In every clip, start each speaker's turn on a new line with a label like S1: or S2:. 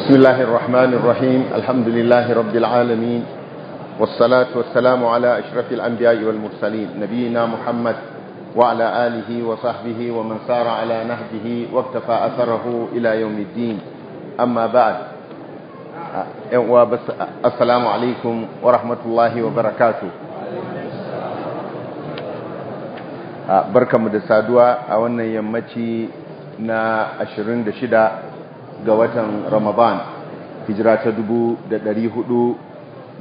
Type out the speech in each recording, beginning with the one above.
S1: بسم الله الرحمن الرحيم الحمد لله رب العالمين والصلاة والسلام على أشرف الأنبياء والمرسلين نبينا محمد وعلى آله وصحبه ومن سار على نهجه واكتفى أثره إلى يوم الدين أما بعد السلام عليكم ورحمة الله وبركاته barkanmu da saduwa a wannan yammaci na 26 ga watan ramadan hijira ta 447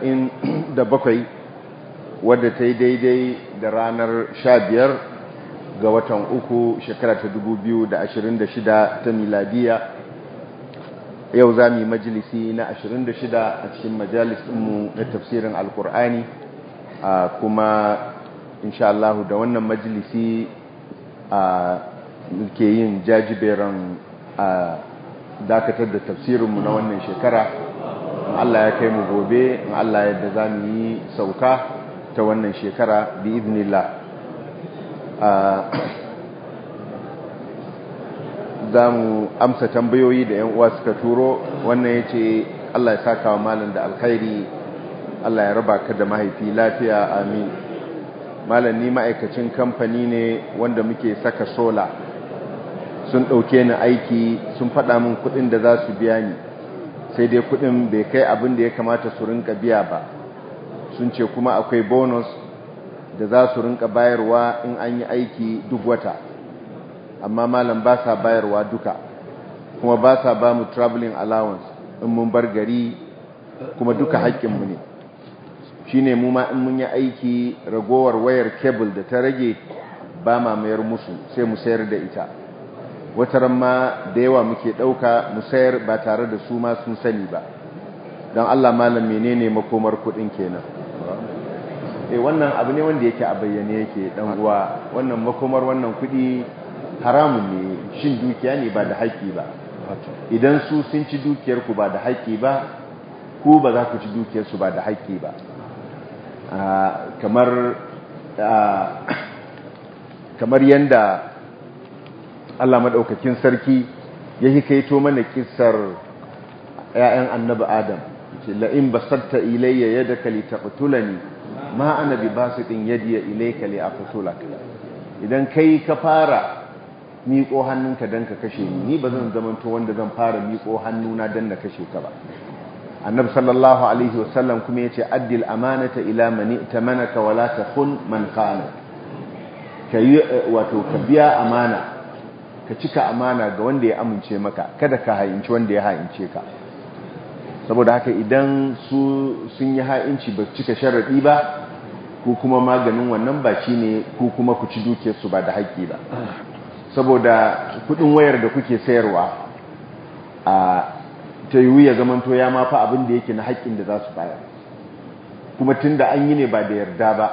S1: wadda ta yi daidai da ranar 15 ga watan uku shekara ta 2026 ta miladiya yau za mu yi majalisi na 26 a cikin majalisinmu na tafsirin alkur'ani kuma insha Allah da wannan majalisi a ke yin jajiberan a dakatar da tafsirinmu na wannan shekara in Allah ya kai mu gobe in Allah yadda za mu yi sauka ta wannan shekara bi idnillah za mu amsa tambayoyi da 'yan uwa suka turo wannan ya ce Allah ya saka wa malin da alkhairi Allah ya raba ka da mahaifi lafiya amin malam ni ma'aikacin kamfani ne wanda muke saka sola sun ɗauke ni aiki sun faɗa min kuɗin da za su biya ni sai dai kuɗin bai kai abin da ya kamata su rinka biya ba sun ce kuma akwai bonus da za su rinka bayarwa in an yi aiki duk wata amma malam ba sa bayarwa duka kuma ba sa ba mu traveling allowance in mun bar gari kuma duka haƙƙinmu ne shi ne mu ma in mun yi aiki ragowar wayar kebul da ta rage ba ma mayar musu sai mu sayar da ita wataran ma da yawa muke ɗauka mu sayar ba tare da su ma sun sani ba don allah malam menene makomar kuɗin kenan e wannan abu ne wanda yake a bayyane yake dan uwa wannan makomar wannan kuɗi haramun ne shin dukiya ne ba da haƙƙi ba idan su sun ci dukiyarku ba da haƙƙi ba ku ba za ku ci dukiyarsu ba da haƙƙi ba kamar kamar yanda Allah madaukakin sarki ya hikaito mana kissar ƴaƴan annabi Adam ce la in basatta ilayya yadaka litaqtulani ma ana bi basitin yadiya ilayka li aqtulaka idan kai ka fara miƙo hannunka dan ka kashe ni ni bazan zamanto wanda zan fara miƙo hannuna dan na kashe ka ba annabi sallallahu alaihi wasallam kuma yace addil amanata ila man itamanaka wala takhun man khana kai wato ka biya amana ka cika amana ga wanda ya amince maka kada ka hayinci wanda ya hayince ka saboda haka idan su sun yi ha'inci ba cika sharadi ba ko kuma maganin wannan ba shine ko kuma ku ci dukiyar su ba da haƙƙi ba saboda kudin wayar da kuke sayarwa a ta yiwu ya zamanto ya mafa abin da yake na haƙƙin da za su bayar kuma tun da an yi ne ba da yarda ba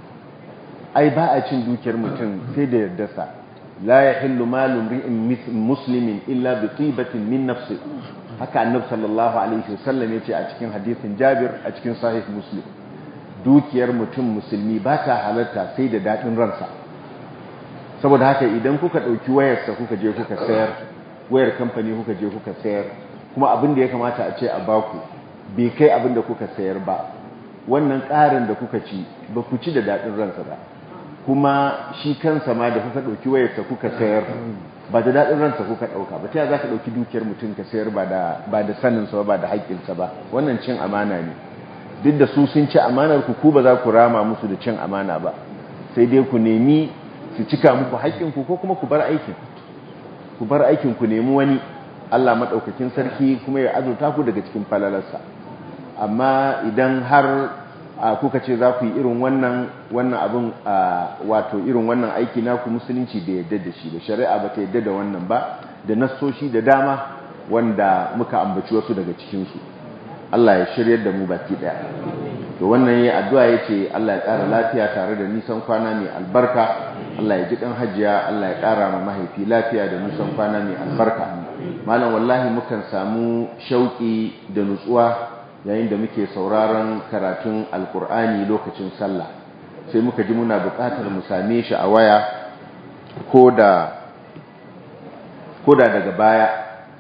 S1: ai ba a cin dukiyar mutum sai da yardarsa la ya hillu malum ri'in muslimin illa bi tibatin min nafsi haka annabi sallallahu alaihi wasallam yace a cikin hadisin Jabir a cikin sahih Muslim dukiyar mutum musulmi ba ta halarta sai da dadin ransa saboda haka idan kuka dauki wayarsa kuka je kuka sayar wayar kamfani kuka je kuka sayar kuma abin da ya kamata a ce a baku bai kai abin da kuka sayar ba wannan ƙarin da kuka ci ba ku ci da daɗin ransa ba kuma shi kansa ma da kuka ɗauki wayarsa kuka sayar ba da daɗin ransa kuka ɗauka ba ta za ka ɗauki dukiyar mutum ka sayar ba da saninsa ba da haƙƙinsa ba wannan cin amana ne duk da su sun ci amanar ku ku ba za ku rama musu da cin amana ba sai dai ku nemi su cika muku haƙƙinku ko kuma ku bar aikin ku bar aikin ku nemi wani Allah maɗaukakin sarki kuma ya azurta ku daga cikin falalarsa amma idan har kuka ce za ku yi irin wannan wannan abin wato irin wannan aiki naku musulunci da yadda da shi da shari'a ba ta yadda da wannan ba da nassoshi da dama wanda muka ambaci wasu daga cikinsu Allah ya shiryar da mu baki ɗaya to wannan ya addu'a ya ce Allah ya ƙara lafiya tare da nisan kwana mai albarka Allah ya ji ɗan hajiya Allah ya ƙara ma mahaifi lafiya da nisan kwana mai albarka malam wallahi mukan samu shauƙi da nutsuwa yayin da muke sauraron karatun alkur'ani lokacin sallah sai muka ji muna buƙatar mu same shi a waya ko da daga baya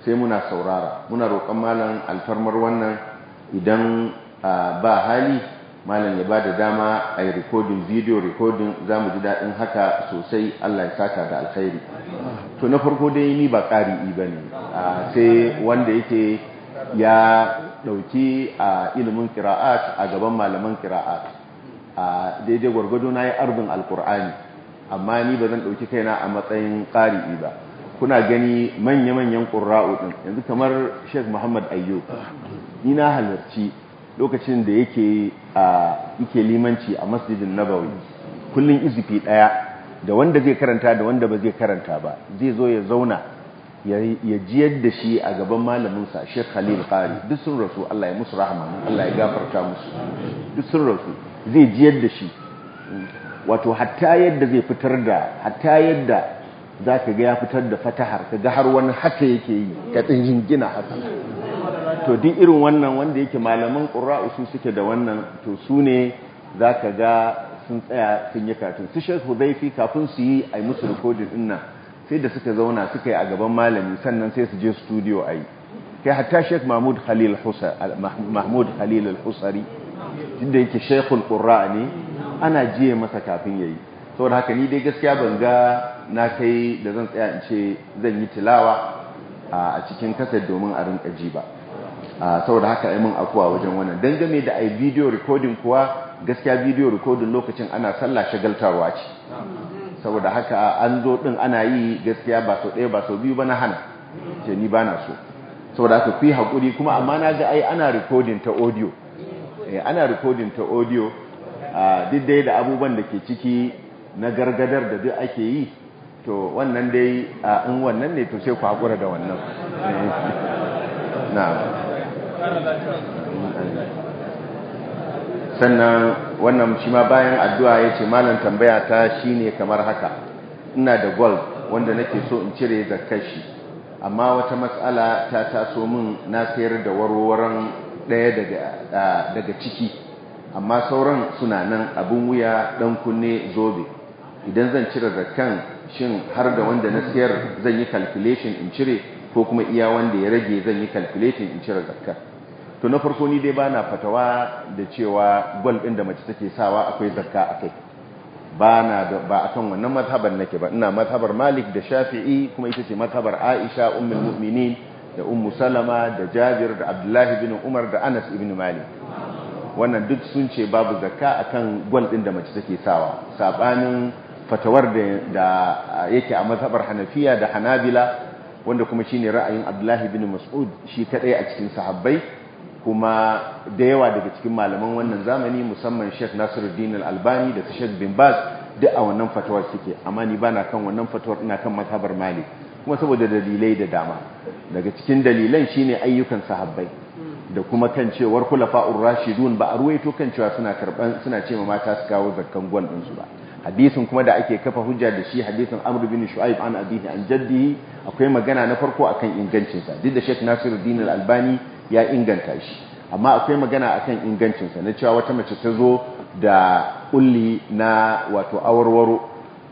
S1: sai muna saurara muna roƙon malam alfarmar wannan idan ba hali malam ya ba da dama a yi rikodin video rikodin za mu ji daɗin haka sosai allah ya saka da alkhairi to na farko dai ni ba ƙari ba ne sai wanda yake ya ɗauki a ilimin kira'at a gaban malaman kira'at a daidai gwargwado na yi arbin alkur'ani amma ni ba zan ɗauki kaina a matsayin ƙari'i ba kuna gani manya-manyan ƙura'u ɗin yanzu kamar sheikh muhammad ayyub ni na halarci lokacin da yake yake limanci a masjidin nabawi kullum izifi ɗaya da wanda zai karanta da wanda ba zai karanta ba zai zo ya zauna ya jiyar da shi a gaban malaminsa sheikh khalil qari duk sun rasu Allah ya musu rahama Allah ya gafarta musu duk sun rasu zai jiyar da shi wato hatta yadda zai fitar da hatta yadda za ka ga ya fitar da fatahar ka ga har wani haka yake yi ka tsinjin gina haka to duk irin wannan wanda yake malaman ƙura'u su suke da wannan to su ne za ka ga sun tsaya sun yi katun su shek hudaifi kafin su yi a yi musu rikodin ɗin sai da suka zauna suka yi a gaban malami sannan sai su je studio a yi kai hatta shek mahmud khalil al-husari inda yake shekul ƙura ne ana jiye masa kafin ya yi saboda haka ni dai gaskiya ban ga na kai da zan tsaya in ce zan yi tilawa a cikin kasar domin a rinka ji ba saboda haka ai mun afuwa wajen wannan dangane da ai video recording kuwa gaskiya video recording lokacin ana sallah shagaltarwa ce saboda haka an zo din ana yi gaskiya ba sau ɗaya ba sau biyu ba na hana ce ni ba na so saboda haka ku yi haƙuri kuma amma na ga ai ana recording ta audio ana recording ta audio duk dai da abubuwan da ke ciki na gargadar da duk ake yi to wannan dai in wannan ne to sai ku haƙura da wannan na sannan wannan shi ma bayan addu'a ya ce malam tambaya ta shine kamar haka ina da gold wanda nake so in cire zakashi amma wata matsala ta taso min na sayar da warwaran ɗaya daga ciki amma sauran suna nan abin wuya ɗan kunne zobe idan zan cire zakkan shin har da wanda na siyar zan yi calculation in cire ko kuma iya wanda ya rage zan yi calculation in cire zakkan to na farko ni dai bana fatawa da cewa gwal ɗin da mace take sawa akwai zakka akai ba na da ba akan wannan mazhabar nake ba ina mazhabar Malik da Shafi'i kuma ita ce mazhabar Aisha ummul mu'minin da Ummu Salama da Jabir da Abdullahi bin Umar da Anas ibn Malik wannan duk sun ce babu zakka akan gwal ɗin da mace take sawa sabanin fatawar da yake a mazhabar Hanafiya da Hanabila wanda kuma shine ra'ayin Abdullahi bin Mas'ud shi kadai a cikin sahabbai kuma da yawa daga cikin malaman wannan zamani musamman Sheikh Nasiruddin Al-Albani da Sheikh Bin Baz duk a wannan fatawar suke amma ni bana kan wannan fatawar ina kan mazhabar Malik kuma saboda dalilai da dama daga cikin dalilan shine ayyukan sahabbai da kuma kan cewar khulafa'ur rashidun ba a ruwaito kan cewa suna karban suna cewa mata su kawo zakkan gwal din su ba hadisin kuma da ake kafa hujja da shi hadisin Amr bin Shu'aib an abihi an jaddihi akwai magana na farko akan ingancin sa duk da Sheikh Nasiruddin Al-Albani ya inganta shi amma akwai magana akan ingancin sa na cewa wata mace ta zo da kulli na wato awarwaro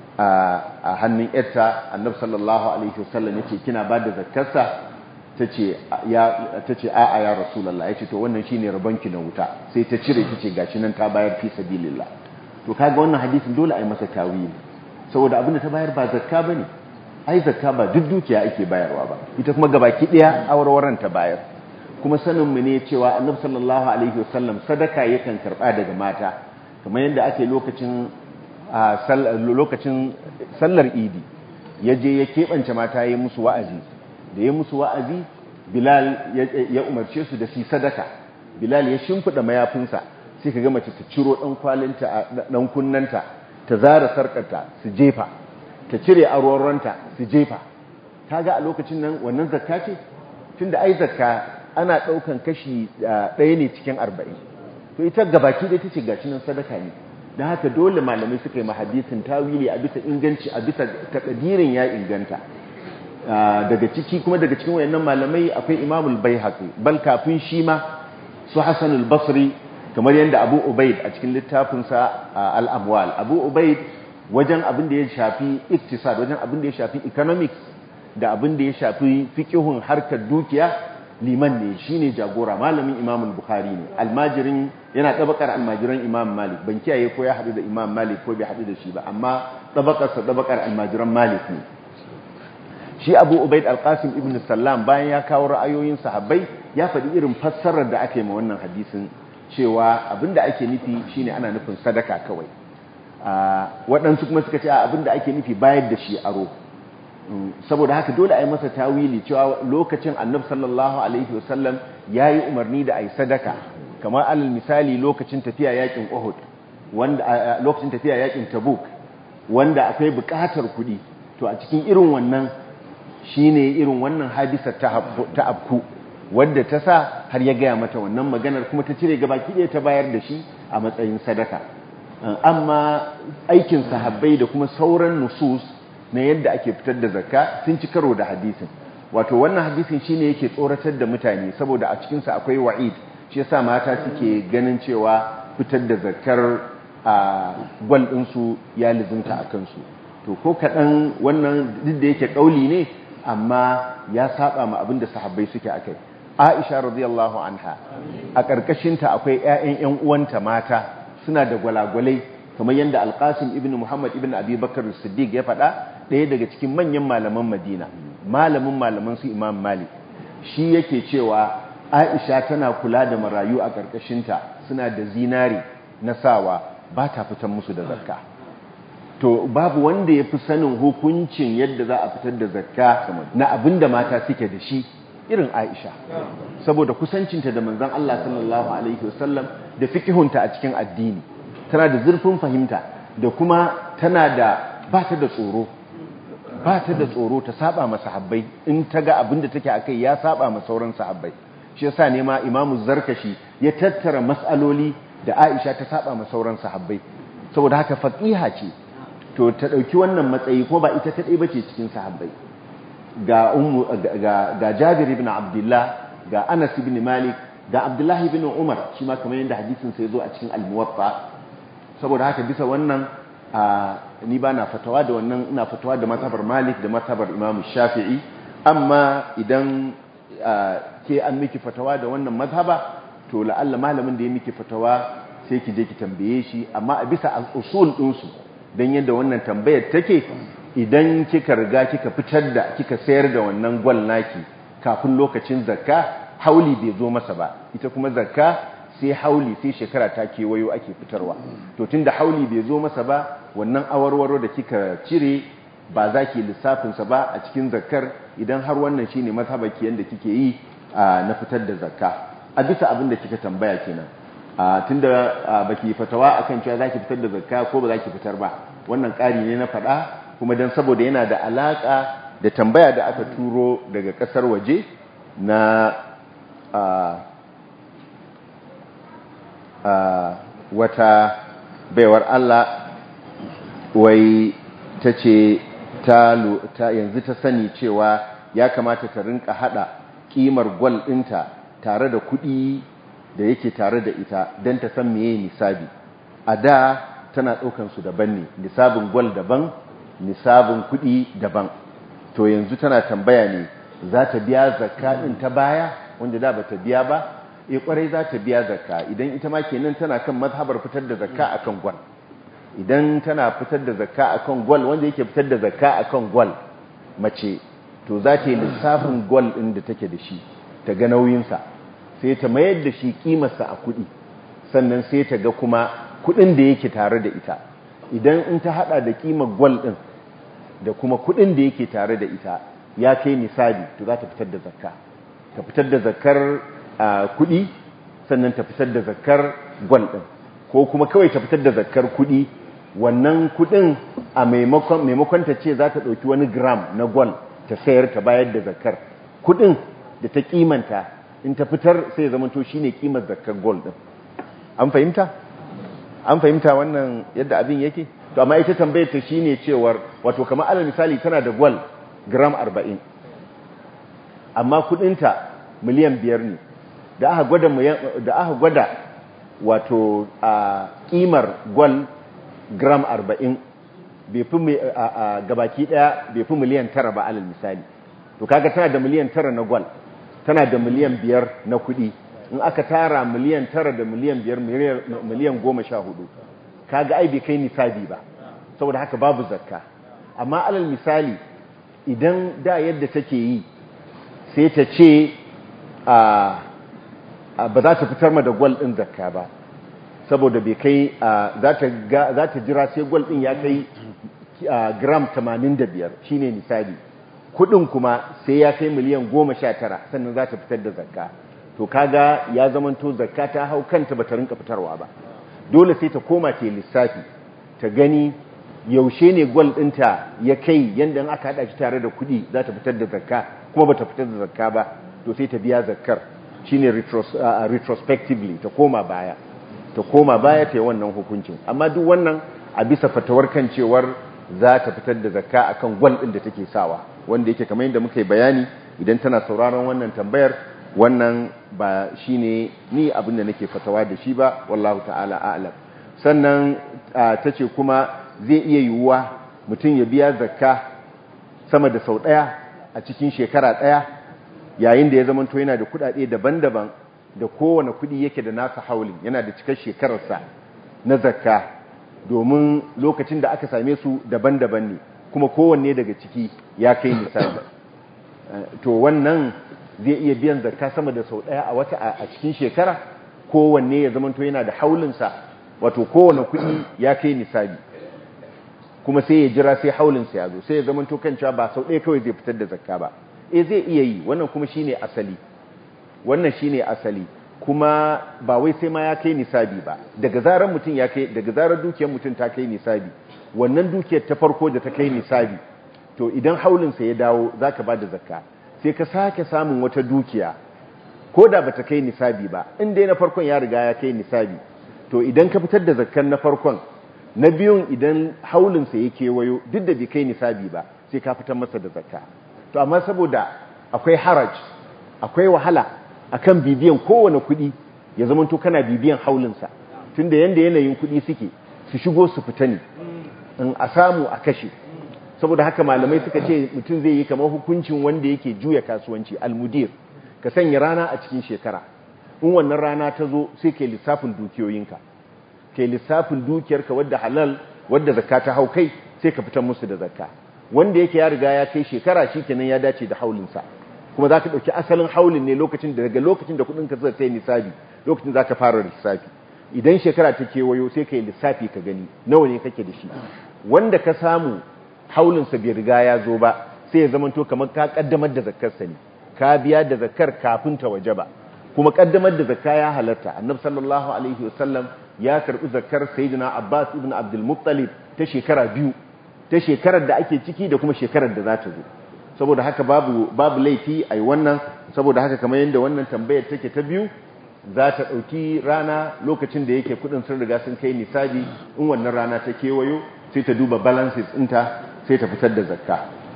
S1: a hannun yarta Annabi sallallahu alaihi wasallam yake kina ba da zakkarsa tace ya tace a'a ya Rasulullah yace to wannan shine rabanki na wuta sai ta cire tace gashi nan ta bayar fi sabilillah to kaga wannan hadisin dole a yi masa tawili saboda abin da ta bayar ba zakka bane ai zakka ba duk dukiya ake bayarwa ba ita kuma gabaki daya awarwaran ta bayar kuma sanin mu ne cewa Annabi sallallahu alaihi wasallam sadaka yakan karba daga mata kamar yadda ake lokacin lokacin sallar Idi yaje ya kebance mata yayin musu wa'azi da yayin musu wa'azi Bilal ya umarce su da su sadaka Bilal ya shimfida mayafinsa sai ka ga mace ta ciro ɗan kwalinta a ɗan kunnanta ta zara sarƙarta su jefa ta cire aroronta su jefa ta ga a lokacin nan wannan zakka ce tunda ai zakka ana ɗaukan kashi ɗaya ne cikin arba'in to ita gabaki ɗaya ta ce gashi nan sadaka ne da haka dole malamai suka yi mahadisin tawili a bisa inganci a bisa takadirin ya inganta daga ciki kuma daga cikin wayannan malamai akwai imamul baihaqi bal kafin shi ma su hasanul basri kamar yadda abu ubaid a cikin littafinsa al'amwal abu ubaid wajen abin da ya shafi iktisad wajen abin da ya shafi economics da abin da ya shafi fiqhun harkar dukiya liman ne shine jagora malamin Imam Bukhari ne almajirin yana tabakar almajiran Imam Malik ban kiyaye ko ya hadu da Imam Malik ko bai hadu da shi ba amma tabakar sa tabakar almajiran Malik ne shi Abu Ubaid al-Qasim ibn Sallam bayan ya kawo ra'ayoyin sahabbai ya faɗi irin fassarar da ake ma wannan hadisin cewa abinda ake nufi shine ana nufin sadaka kawai waɗansu kuma suka ce abinda ake nufi bayar da shi aro saboda haka dole a yi masa tawili cewa lokacin annab sallallahu alaihi wasallam ya yi umarni da a yi sadaka kamar alal misali lokacin tafiya yakin uhud wanda lokacin tafiya yakin tabuk wanda akwai buƙatar kuɗi to a cikin irin wannan shine irin wannan hadisar ta abku wadda ta sa har ya gaya mata wannan maganar kuma ta cire gaba ɗaya ta bayar da shi a matsayin sadaka amma aikin sahabbai da kuma sauran nusus na yadda ake fitar da zakka sun ci karo da hadisin wato wannan hadisin shine yake tsoratar da mutane saboda a cikinsa akwai wa'id shi yasa mata suke ganin cewa fitar da zakkar a gwal ɗinsu ya lizinta a kansu to ko kaɗan wannan duk da yake ƙauli ne amma ya saba ma abin da sahabbai suke akai Aisha radiyallahu anha a ƙarƙashinta akwai ƴaƴan ƴan uwanta mata suna da gwalagwalai kamar yadda Alƙasim ibn Muhammad ibn Abi Bakar Siddiq ya faɗa ɗaya daga cikin manyan malaman Madina malamin malaman su Imam Malik shi yake cewa Aisha tana kula da marayu a ƙarƙashinta suna da zinari na sawa ba ta fitan musu da zakka to babu wanda ya fi sanin hukuncin yadda za a fitar da zakka na abin da mata suke da shi irin Aisha saboda kusancinta da manzon Allah sallallahu alaihi wasallam da fikihunta a cikin addini tana da zurfin fahimta da kuma tana da ba ta da tsoro ba ta da tsoro ta saba ma sahabbai in ta ga abin da take akai ya saba ma sauran sahabbai shi yasa ne ma Imam Zarkashi ya tattara mas'aloli da Aisha ta saba ma sauran sahabbai saboda haka faqiha ce to ta dauki wannan matsayi ko ba ita kadai bace cikin sahabbai ga ummu ga ga Jabir ibn Abdullah ga Anas ibn Malik ga Abdullah ibn Umar shi ma kamar yadda hadisin sa yazo a cikin al-Muwatta saboda haka bisa wannan ni ba na fatawa da wannan ina fatawa da mazhabar Malik da mazhabar Imam Shafi'i amma idan ke an miki fatawa da wannan mazhaba to la'alla malamin da ya miki fatawa sai ki je ki tambaye shi amma a bisa usul ɗinsu don yadda wannan tambayar take idan kika riga kika fitar da kika sayar da wannan gwal naki kafin lokacin zakka hauli bai zo masa ba ita kuma zakka sai hauli sai shekara ta kewayo ake fitarwa to tunda hauli bai zo masa ba wannan awarwaro da kika cire ba za ki lissafinsa ba a cikin zakkar idan har wannan shine mazhabaki yanda kike yi na fitar da zakka a bisa abin da kika tambaya kenan tunda baki fatawa akan cewa zaki fitar da zakka ko ba zaki fitar ba wannan ƙari ne na faɗa kuma dan saboda yana da alaka da tambaya da aka turo daga ƙasar waje na wata baiwar Allah wai ta ce ta yanzu ta sani cewa ya kamata ta rinka hada kimar gwal ɗinta tare da kuɗi da yake tare da ita don ta san meye nisabi a da tana ɗaukansu daban ne nisabin gwal daban nisabin kuɗi daban to yanzu tana tambaya ne za ta biya zakka ɗin ta baya wanda da ba ta biya ba e kwarai za ta biya zakka idan ita ma kenan tana kan mazhabar fitar da zakka akan gwal idan tana fitar da zakka akan gwal wanda yake fitar da zakka akan gwal mace to za ta yi lissafin gwal ɗin da take da shi ta ga nauyinsa sai ta mayar da shi kimarsa a kuɗi sannan sai ta ga kuma kuɗin da yake tare da ita idan in ta haɗa da kimar gwal ɗin da kuma kuɗin da yake tare da ita ya kai nisabi to za ta fitar da zakka ta fitar da zakkar kuɗi sannan ta fitar da zakkar gwal ɗin ko kuma kawai ta fitar da zakkar kuɗi wannan kuɗin a maimakon ta ce za ta ɗauki wani gram na gwal ta sayar ta bayar da zakkar kuɗin da ta kimanta in ta fitar sai ya zamanto shine kimar zakkar gwal ɗin an fahimta an fahimta wannan yadda abin yake to amma ita tambayar ta shine cewar wato kamar alal misali tana da gwal gram 40 amma kudinta miliyan biyar ne da aka gwada da aka gwada wato a kimar gwal gram 40 bai fi gabaki daya bai fi miliyan tara ba alal misali to kaga tana da miliyan tara na gwal tana da miliyan biyar na kuɗi in aka tara miliyan tara da miliyan biyar miliyan goma sha hudu kaga ai bai kai nisabi ba saboda haka babu zakka amma alal misali idan da yadda take yi sai ta ce ba za ta fitar ma da gwal ɗin zakka ba saboda bai kai za ta jira sai gwal ɗin ya kai gram 85 shine nisabi kudin kuma sai ya kai miliyan 19 sannan za ta fitar da zakka to kaga ya zamanto zakka ta hau kanta ba ta rinka fitarwa ba dole sai ta koma ta lissafi ta gani yaushe ne gwal ɗinta ya kai yadda aka haɗa shi tare da kuɗi za ta fitar da zakka kuma ba ta fitar da zakka ba to sai ta biya zakkar shine retrospectively ta koma baya ta koma baya ta yi wannan hukuncin amma duk wannan a bisa fatawar kan cewar za ta fitar da zakka akan gwal ɗin da take sawa wanda yake kamar yadda muka yi bayani idan tana sauraron wannan tambayar wannan ba shine ni abin da nake fatawa da shi ba wallahu ta'ala a'lam sannan ta ce kuma zai iya yiwuwa mutum ya biya zakka sama da sau ɗaya a cikin shekara ɗaya yayin da ya zamanto yana da kuɗaɗe daban-daban da kowane kuɗi yake da nasa haulin yana da cikar shekararsa na zakka domin lokacin da aka same su daban-daban ne kuma kowanne daga ciki ya kai misali to wannan zai iya biyan zakka sama da sau ɗaya a wata a cikin shekara kowanne ya zamanto yana da haulinsa wato kowane kuɗi ya kai nisabi kuma sai ya jira sai haulinsa ya zo sai ya zamanto kan cewa ba sau ɗaya kawai zai fitar da zakka ba eh zai iya yi wannan kuma shine asali wannan shine asali kuma ba wai sai ma ya kai nisabi ba daga zarar mutum ya kai daga zarar dukiyar mutum ta kai nisabi wannan dukiyar ta farko da ta kai nisabi to idan haulinsa ya dawo zaka ba da zakka sai ka sake samun wata dukiya ko da bata kai nisabi ba in dai na farkon ya riga ya kai nisabi to idan ka fitar da zakkan na farkon na biyun idan haulinsa ya kewayo duk da bai kai nisabi ba sai ka fitar masa da zakka to amma saboda akwai haraj akwai wahala akan bibiyan kowane kuɗi ya zama to kana bibiyan haulinsa tunda yanda yanayin kuɗi suke su shigo su fita ne in a samu a kashe saboda haka malamai suka ce mutum zai yi kamar hukuncin wanda yake juya kasuwanci almudir ka sanya rana a cikin shekara in wannan rana ta zo sai kai lissafin dukiyoyinka kai lissafin dukiyarka wadda halal wadda zakka ta hau kai sai ka fitar musu da zakka wanda yake ya riga ya kai shekara shikenan ya dace da haulinsa kuma za ka ɗauki asalin haulin ne lokacin da daga lokacin da kuɗinka zai kai nisabi lokacin za ka fara lissafi idan shekara ta kewayo sai ka yi lissafi ka gani nawa ne kake da shi wanda ka samu haulinsa bai riga ya zo ba sai ya zamanto kamar ka kaddamar da zakkarsa ne ka biya da zakkar kafin ta waje ba kuma kaddamar da zakka ya halatta annabi sallallahu alaihi wasallam ya karbi zakkar sayyidina abbas ibn abdul muttalib ta shekara biyu ta shekarar da ake ciki da kuma shekarar da za ta zo saboda haka babu babu laifi ai wannan saboda haka kamar yadda wannan tambayar take ta biyu za ta ɗauki rana lokacin da yake kudin sun riga sun kai nisabi in wannan rana ta kewayo sai ta duba balances ɗinta sai ta fitar da zakka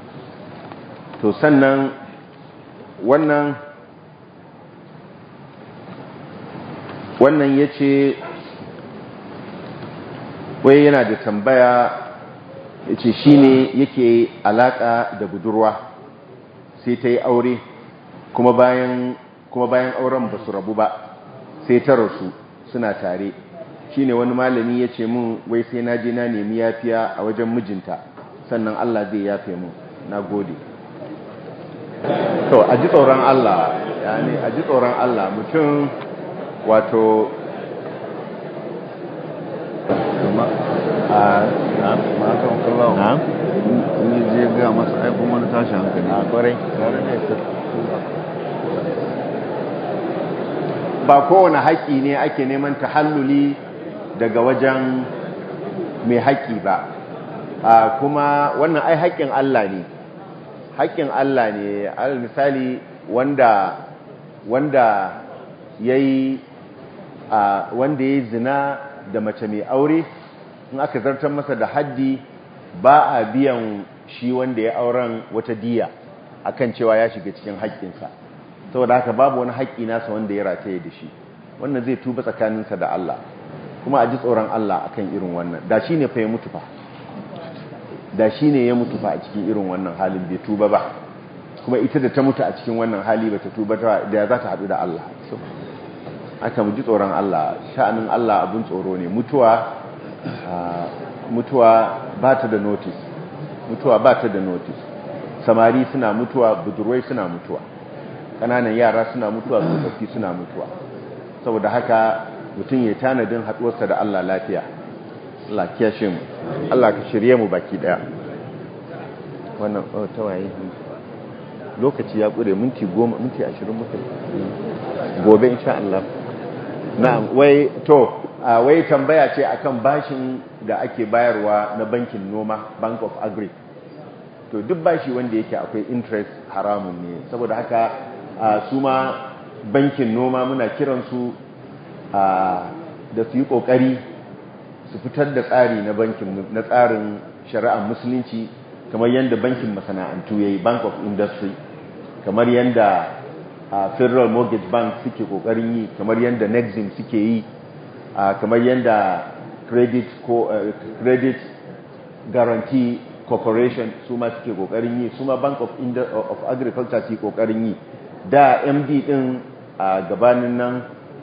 S1: to sannan wannan wannan ya ce wai yana da tambaya ya ce shi ne yake alaƙa da budurwa sai ta yi aure kuma bayan kuma bayan auren ba su rabu ba sai ta rasu suna tare shi ne wani malami ya ce mun wai sai na je na nemi yafiya a wajen mijinta sannan Allah zai yafe mun na gode to a ji tsoron Allah yani a ji tsoron Allah mutum wato
S2: a matan kallawa
S1: na
S2: ni je ga masa aikun wani tashi hankali
S1: a kwarai ba kowane haƙƙi ne ake neman tahalluli daga wajen mai haƙƙi ba a kuma wannan ai haƙƙin Allah ne haƙƙin Allah ne al misali wanda wanda yayi a wanda yayi zina da mace mai aure in aka zartar masa da haddi ba a biyan shi wanda ya auren wata diya akan cewa ya shiga cikin haƙƙinsa saboda haka babu wani haƙƙi nasa wanda ya rataye da shi wannan zai tuba tsakaninsa da Allah kuma a ji tsoron Allah akan irin wannan da shi ne fa ya mutu fa da shi ne ya mutu fa a cikin irin wannan halin bai tuba ba kuma ita da ta mutu a cikin wannan hali ba ta tuba da ya za ta haɗu da Allah aka mu ji tsoron Allah sha'anin Allah abin tsoro ne mutuwa mutuwa ba ta da notice mutuwa ba ta da notice samari suna mutuwa budurwai suna mutuwa ƙananan yara suna mutuwa tsofaffi suna mutuwa saboda haka mutum ya tanadin haɗuwarsa da Allah lafiya Allah kiyashe mu Allah ka shirye mu baki daya wannan tawaye lokaci ya ƙure minti goma minti ashirin muka gobe insha Allah na'am wai to wai tambaya ce akan bashin da ake bayarwa na bankin noma bank of agri to duk bashi wanda yake akwai interest haramun ne saboda haka su ma bankin noma muna kiransu da su yi kokari su fitar da tsari na bankin na tsarin shari'ar musulunci kamar yadda bankin masana'antu yayi bank of industry kamar yadda federal mortgage bank suke kokarin yi kamar yadda nexim suke yi kamar yadda credit credit guarantee corporation su ma suke kokarin yi su ma bank of, of agriculture suke kokarin yi da md din a gabanin nan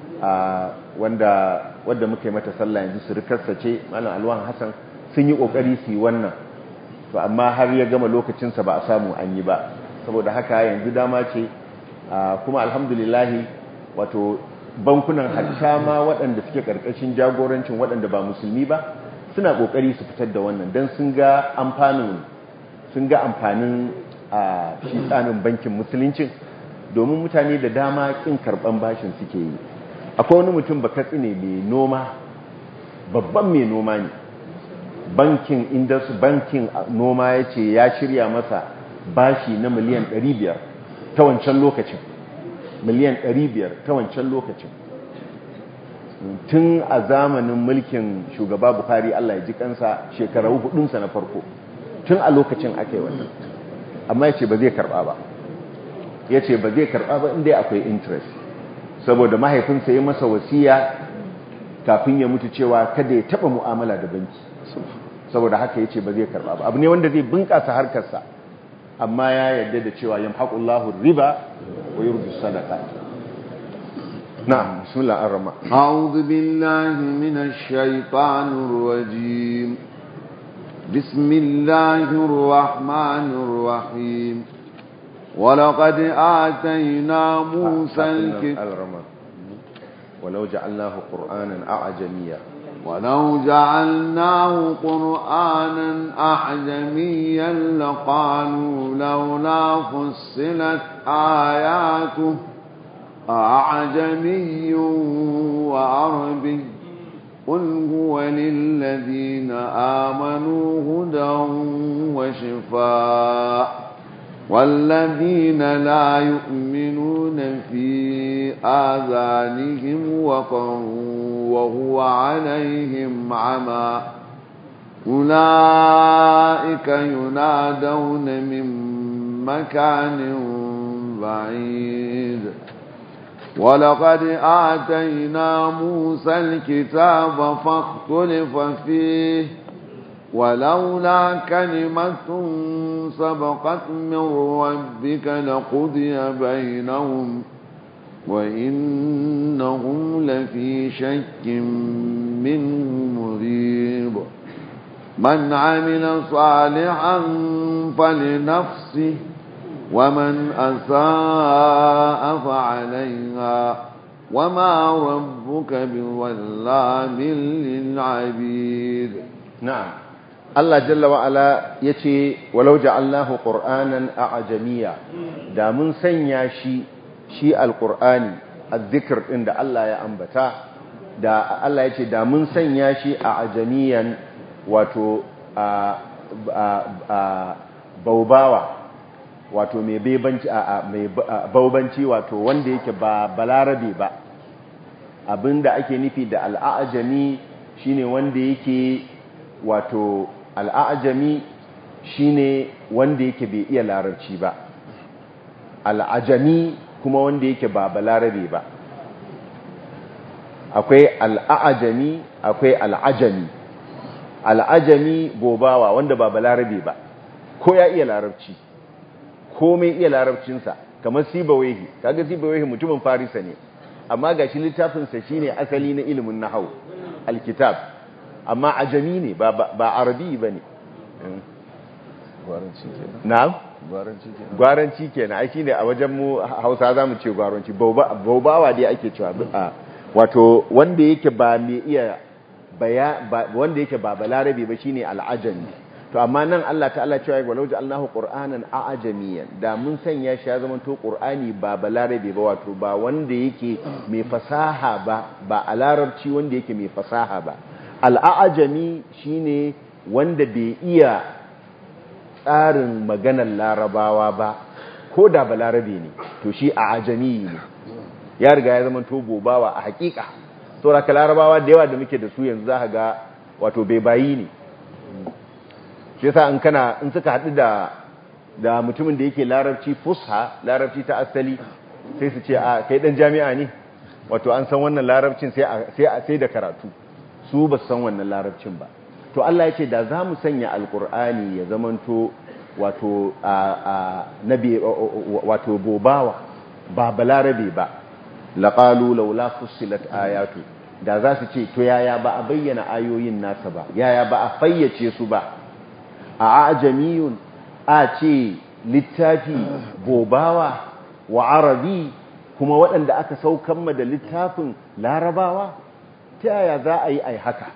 S1: wanda wadda muka yi mata sallah yanzu su rikarsa ce malam alwan hassan sun yi kokari su yi wannan to amma har ya gama lokacinsa ba a samu an yi ba saboda haka yanzu dama ce kuma alhamdulillahi wato bankunan hatta ma waɗanda suke ƙarƙashin jagorancin waɗanda ba musulmi ba suna ƙoƙari su fitar da wannan don sun ga amfanin sun ga amfanin a shi tsanin bankin musuluncin domin mutane da dama ƙin karɓan bashin suke yi akwai wani mutum bakatsi ne mai noma babban mai noma ne bankin indasu bankin noma ya ce ya shirya masa bashi na miliyan 500 ta wancan lokacin miliyan 500 ta wancan lokacin tun a zamanin mulkin shugaba bukari Allah ya ji kansa shekaru hudunsa na farko tun a lokacin aka yi wannan amma ya ce ba zai karba ba ya ce ba zai karba ba inda akwai interest saboda mahaifinsa ya masa wasiya kafin ya mutu cewa kada ya taba mu'amala da banki saboda haka ya ce ba zai karba ba abu ne wanda zai bunkasa harkarsa amma ya yarda da cewa yamhaqullahu riba wa yurbi sadaqa na'am bismillah ar-rahman
S2: a'udhu billahi minash shaitanir rajim bismillahir rahmanir rahim ولقد آتينا موسى الكتاب
S1: ولو جعلناه قرآنا أعجميا
S2: ولو جعلناه قرآنا أعجميا لقالوا لولا فصلت آياته أعجمي وعربي قل هو للذين آمنوا هدى وشفاء والذين لا يؤمنون في آذانهم وقر وهو عليهم عمى أولئك ينادون من مكان بعيد ولقد آتينا موسى الكتاب فاختلف فيه ولولا كلمة سبقت من ربك لقضي بينهم وإنهم لفي شك منه مريب من عمل صالحا فلنفسه ومن أساء فعليها وما ربك بظلام للعبيد
S1: نعم Allah jalla wa'ala ya ce walau ja'alnahu qur'anan a'jamiyya da mun sanya shi shi alqur'ani azzikr din da Allah ya ambata da Allah ya ce da mun sanya shi a'jamiyan wato a baubawa wato mai bebanci a mai baubanci wato wanda yake ba balarabe ba abinda ake nufi da al'ajami shine wanda yake wato al'ajami shine wanda yake bai iya larabci ba al'ajami kuma wanda yake ba balarabe ba akwai al'ajami akwai al'ajami al'ajami gobawa wanda ba balarabe ba ko ya iya larabci komai iya larabcinsa kamar sibawehi kaga sibawehi mutumin farisa ne amma gashi littafinsa shine asali na ilimin nahau alkitab amma ajami ne ba ba arabi bane
S2: gwaranci kenan
S1: na'am
S2: gwaranci kenan
S1: gwaranci kenan ai shine a wajen mu Hausa zamu ce gwaranci baubawa dai ake cewa wato wanda yake ba mai iya baya wanda yake ba balarabe ba shine al'ajami to amma nan Allah ta'ala cewa walau ja'alnahu qur'anan a'jamiyan da mun sanya shi ya zama to qur'ani ba balarabe ba wato ba wanda yake mai fasaha ba ba a larabci wanda yake mai fasaha ba al'ajami shine wanda bai iya tsarin maganar larabawa ba ko da balarabe ne to shi a ajami ne ya riga ya zama to bobawa a hakika saboda ka larabawa da yawa da muke da su yanzu za ga wato bai bayi ne shi yasa in kana in suka haɗu da da mutumin da yake larabci fusha larabci ta asali sai su ce a kai dan jami'a ne wato an san wannan larabcin sai sai sai da karatu su ba su san wannan larabcin ba to Allah ya ce da za mu sanya alkur'ani ya zamanto wato a nabi wato bobawa ba balarabe ba laqalu laula fussilat ayatu da za su ce to yaya ba a bayyana ayoyin nasa ba yaya ba a fayyace su ba a ajamiyun a ce littafi bobawa wa arabi kuma waɗanda aka saukan da littafin larabawa ta yaya za a yi ai haka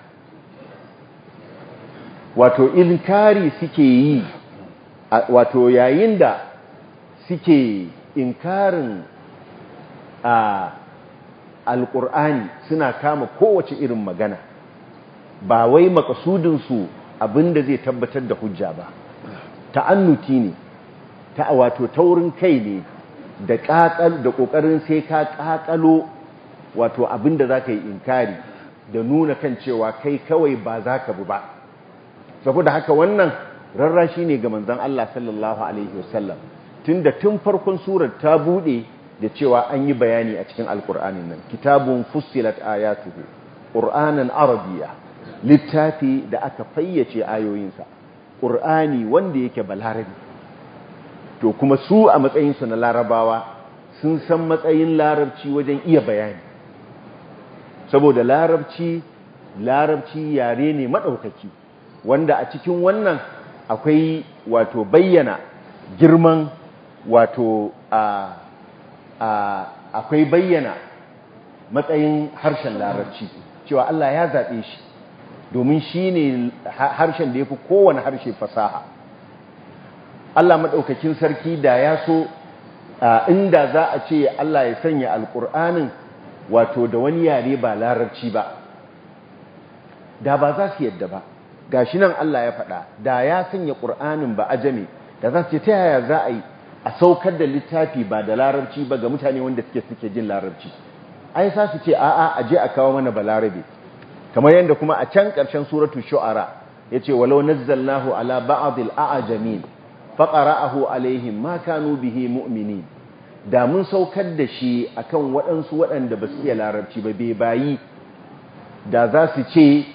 S1: wato inkari suke yi wato yayin da suke inkarin a alƙur'ani suna kama kowace irin magana ba wai makasudinsu abinda zai tabbatar da hujja ba ta'annuti ne ta wato taurin kai ne da ƙaƙal da ƙoƙarin sai ka ƙaƙalo wato abinda za ka yi inkari da nuna kan cewa kai kawai ba za ka bu ba saboda haka wannan rarrashi ne ga manzon Allah sallallahu alaihi wasallam tunda tun farkon surar ta bude da cewa an yi bayani a cikin alkur'anin nan kitabun fussilat ayatuhu qur'anan arabiyya littafi da aka fayyace ayoyinsa qur'ani wanda yake balarabi to kuma su a matsayin su na larabawa sun san matsayin larabci wajen iya bayani saboda larabci larabci yare ne madaukaki wanda a cikin wannan akwai wato bayyana girman wato a akwai bayyana matsayin harshen larabci cewa Allah ya zaɓe shi domin shi ne harshen da ya fi kowane harshe fasaha Allah maɗaukakin sarki da ya so inda za a ce Allah ya sanya alƙur'anin wato da wani yare ba larabci ba da ba za su yadda ba gashi nan Allah ya faɗa da ya sanya ƙur'anin ba ajame da za su ce ta yaya za a yi a saukar da littafi ba da larabci ba ga mutane wanda suke suke jin larabci ai sa su ce a'a a je a kawo mana balarabe kamar yadda kuma a can ƙarshen suratu shu'ara yace walau nazzalnahu ala ba'd al-a'jamin faqara'ahu alaihim ma kanu bihi mu'minin da mun saukar da shi akan waɗansu waɗanda ba su iya larabci ba bai bayi da za su ce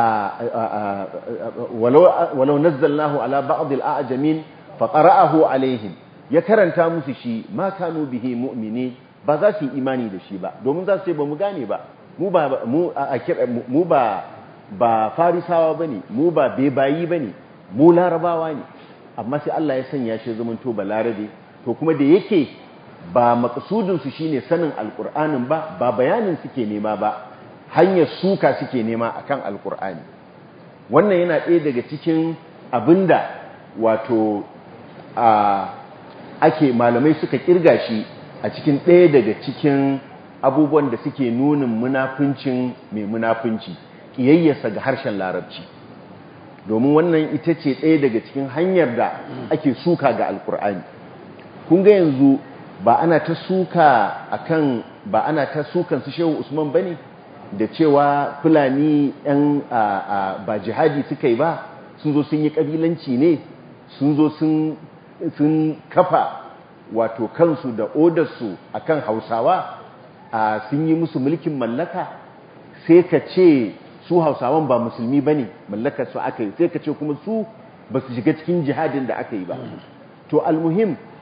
S1: walau nazzalnahu ala ba'd al-a'jamin faqara'ahu alaihim ya karanta musu shi ma kanu bihi mu'mini ba za su yi imani da shi ba domin za su ce ba mu gane ba mu ba mu mu ba ba farisawa bane mu ba bebayi bane mu larabawa ne amma sai Allah ya sanya shi zaman to balarabe to kuma da yake ba maqsudin su shine sanin alqur'anin ba ba bayanin suke nema ba hanyar suka suke nema akan alqur'ani wannan yana ɗaya daga cikin abinda wato a ake malamai suka kirga shi a cikin ɗaya daga cikin abubuwan da suke nunin munafincin mai munafinci ƙiyayyarsa ga harshen larabci domin wannan ita ce ɗaya daga cikin hanyar da ake suka ga alkur'ani kun ga yanzu ba ana ta suka akan ba ana ta sukan su shehu usman bane da cewa fulani yan ba jihadi suka yi ba sun zo sun yi kabilanci ne sun zo sun kafa wato kansu da odarsu akan hausawa a sun yi musu mulkin mallaka sai ka ce su hausawan ba musulmi ba ne mallakar su aka yi sai ka ce kuma su ba su shiga cikin jihadin da aka yi ba to almuhim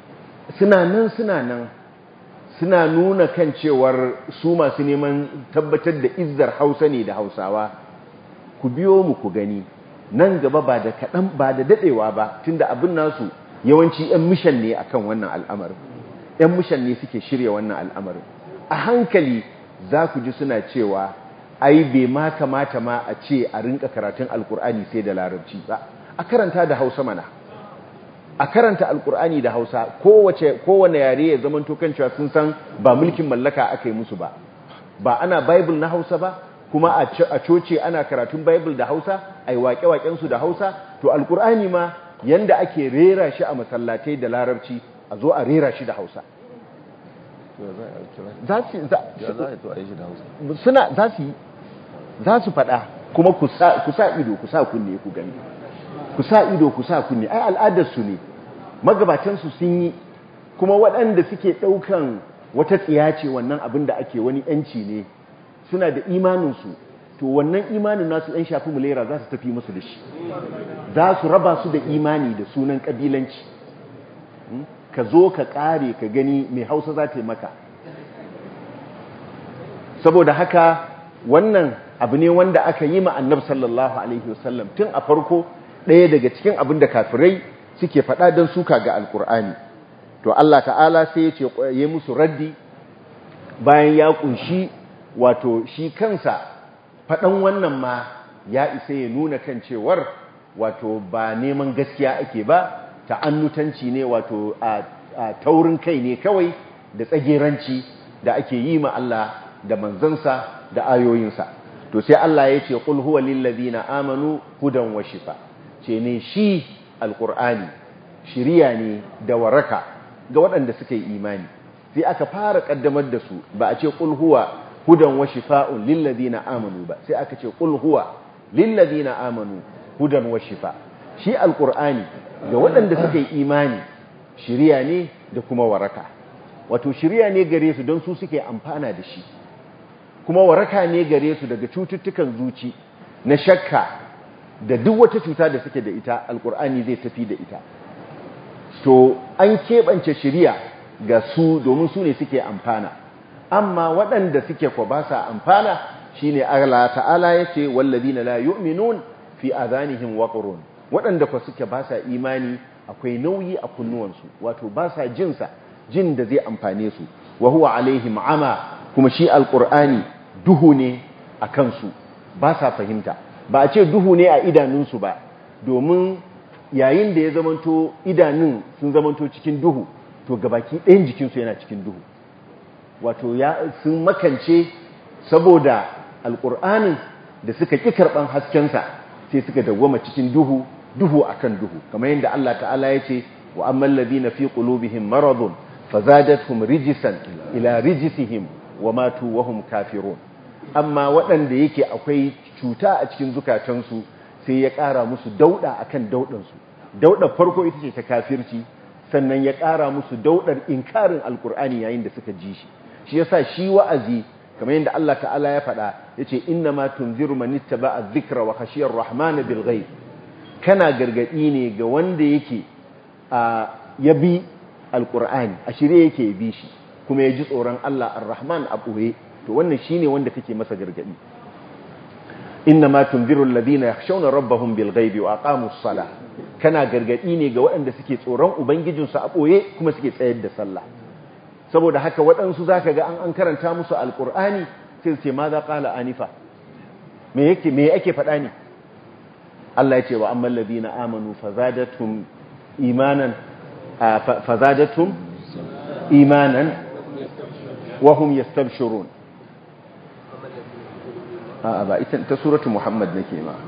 S1: suna nan suna nan suna nuna kan cewar su masu neman tabbatar da izzar hausa ne da hausawa ku biyo mu ku gani nan gaba ba da kaɗan ba da daɗewa ba tunda abin nasu yawanci 'yan mishan ne akan wannan al'amarin 'yan mishan ne suke shirya wannan al'amarin a hankali za ku ji suna cewa ai bai ma kamata ma a ce a rinka karatun alkur'ani sai da larabci ba a karanta da hausa mana a karanta alkur'ani da hausa kowace kowane yare ya zaman tokan cewa sun san ba mulkin mallaka aka yi musu ba ba ana bible na hausa ba kuma a coce ana karatun bible da hausa a yi waƙe-waƙensu da hausa to alkur'ani ma yanda ake rera shi a masallatai da larabci a zo a rera shi da hausa suna za su yi za su faɗa kuma ku sa ido ku sa kunne ku gani ku sa ido ku sa kunne ai al'adarsu ne magabatansu sun yi kuma waɗanda suke ɗaukan wata tsiya ce wannan abin da ake wani ‘yanci ne suna da imaninsu to wannan imanin nasu ‘yan shafi mulera za su tafi musu da shi za su raba su da imani da sunan ƙabilanci ka zo ka ƙare ka gani mai hausa za ta yi maka saboda haka wannan abu ne wanda aka yi ma annab sallallahu alaihi wasallam tun a farko ɗaya daga cikin abin da kafirai suke faɗa don suka ga alkur'ani to Allah ta'ala sai ya ce ya musu raddi bayan ya kunshi wato shi kansa faɗan wannan ma ya isa ya nuna kan cewar wato ba neman gaskiya ake ba ta'annutanci ne wato a taurin kai ne kawai da tsageranci da ake yi ma Allah da manzansa da ayoyinsa to sai Allah ya ce qul huwa lil ladina amanu hudan wa shifa ce ne shi alqur'ani shiriya ne da waraka ga waɗanda suka yi imani sai aka fara kaddamar da su ba a ce qul huwa hudan wa shifa'un lil ladina amanu ba sai aka ce qul huwa lil ladina amanu hudan wa shifa shi alqur'ani ga waɗanda suka yi imani shiriya ne da kuma waraka wato shiriya ne gare su don su suke amfana da shi kuma waraka ne gare su daga cututtukan zuci na shakka da duk wata cuta da suke da ita alkur'ani zai tafi da ita to an keɓance shiriya ga su domin su ne suke amfana amma waɗanda suke kwa ba sa amfana shine Allah ta'ala yace wallazina la yu'minun fi adhanihim waqrun waɗanda kwa suke ba sa imani akwai nauyi a kunnuwansu wato ba sa jinsa jin da zai amfane su wa huwa alaihim ama kuma shi alqur'ani duhu ne a kansu ba sa fahimta ba a ce duhu ne a idanunsu ba domin yayin da ya zamanto idanun sun zamanto cikin duhu to gabaki ɗayan jikinsu yana cikin duhu wato ya sun makance saboda alƙur'anin da suka ƙi karɓan haskensa sai suka dawwama cikin duhu duhu akan duhu kamar yadda Allah ta'ala ya ce wa amman ladina fi qulubihim maradun fazadatuhum rijisan ila rijisihim wa matu wa hum kafirun amma waɗanda yake akwai cuta a cikin zukatansu sai ya ƙara musu dauɗa akan dauɗansu dauɗar farko ita ce ta kafirci sannan ya ƙara musu dauɗar inkarin alkur'ani yayin da suka ji shi shi yasa shi wa'azi kamar yadda Allah ta'ala ya faɗa yace inna ma tunziru man ittaba'a dhikra wa khashiyar rahmana bil ghaib kana gargadi ne ga wanda yake a ya bi alkur'ani a shirye yake bi shi kuma ya ji tsoron Allah ar-rahman a ɓoye to wannan shine wanda kake masa gargadi inna ma tunziru alladhina yakhshawna rabbahum bil ghaibi wa aqamus salah kana gargadi ne ga waɗanda suke tsoron ubangijinsu a ɓoye kuma suke tsayar da sallah saboda haka waɗansu zaka ga an an karanta musu alqur'ani sai su ce ma za qala anifa me yake me yake faɗa ne Allah ya ce wa ammal ladina amanu fazadatum imanan fazadatum imanan wa hum yastabshirun a ba ita ta suratu muhammad nake ma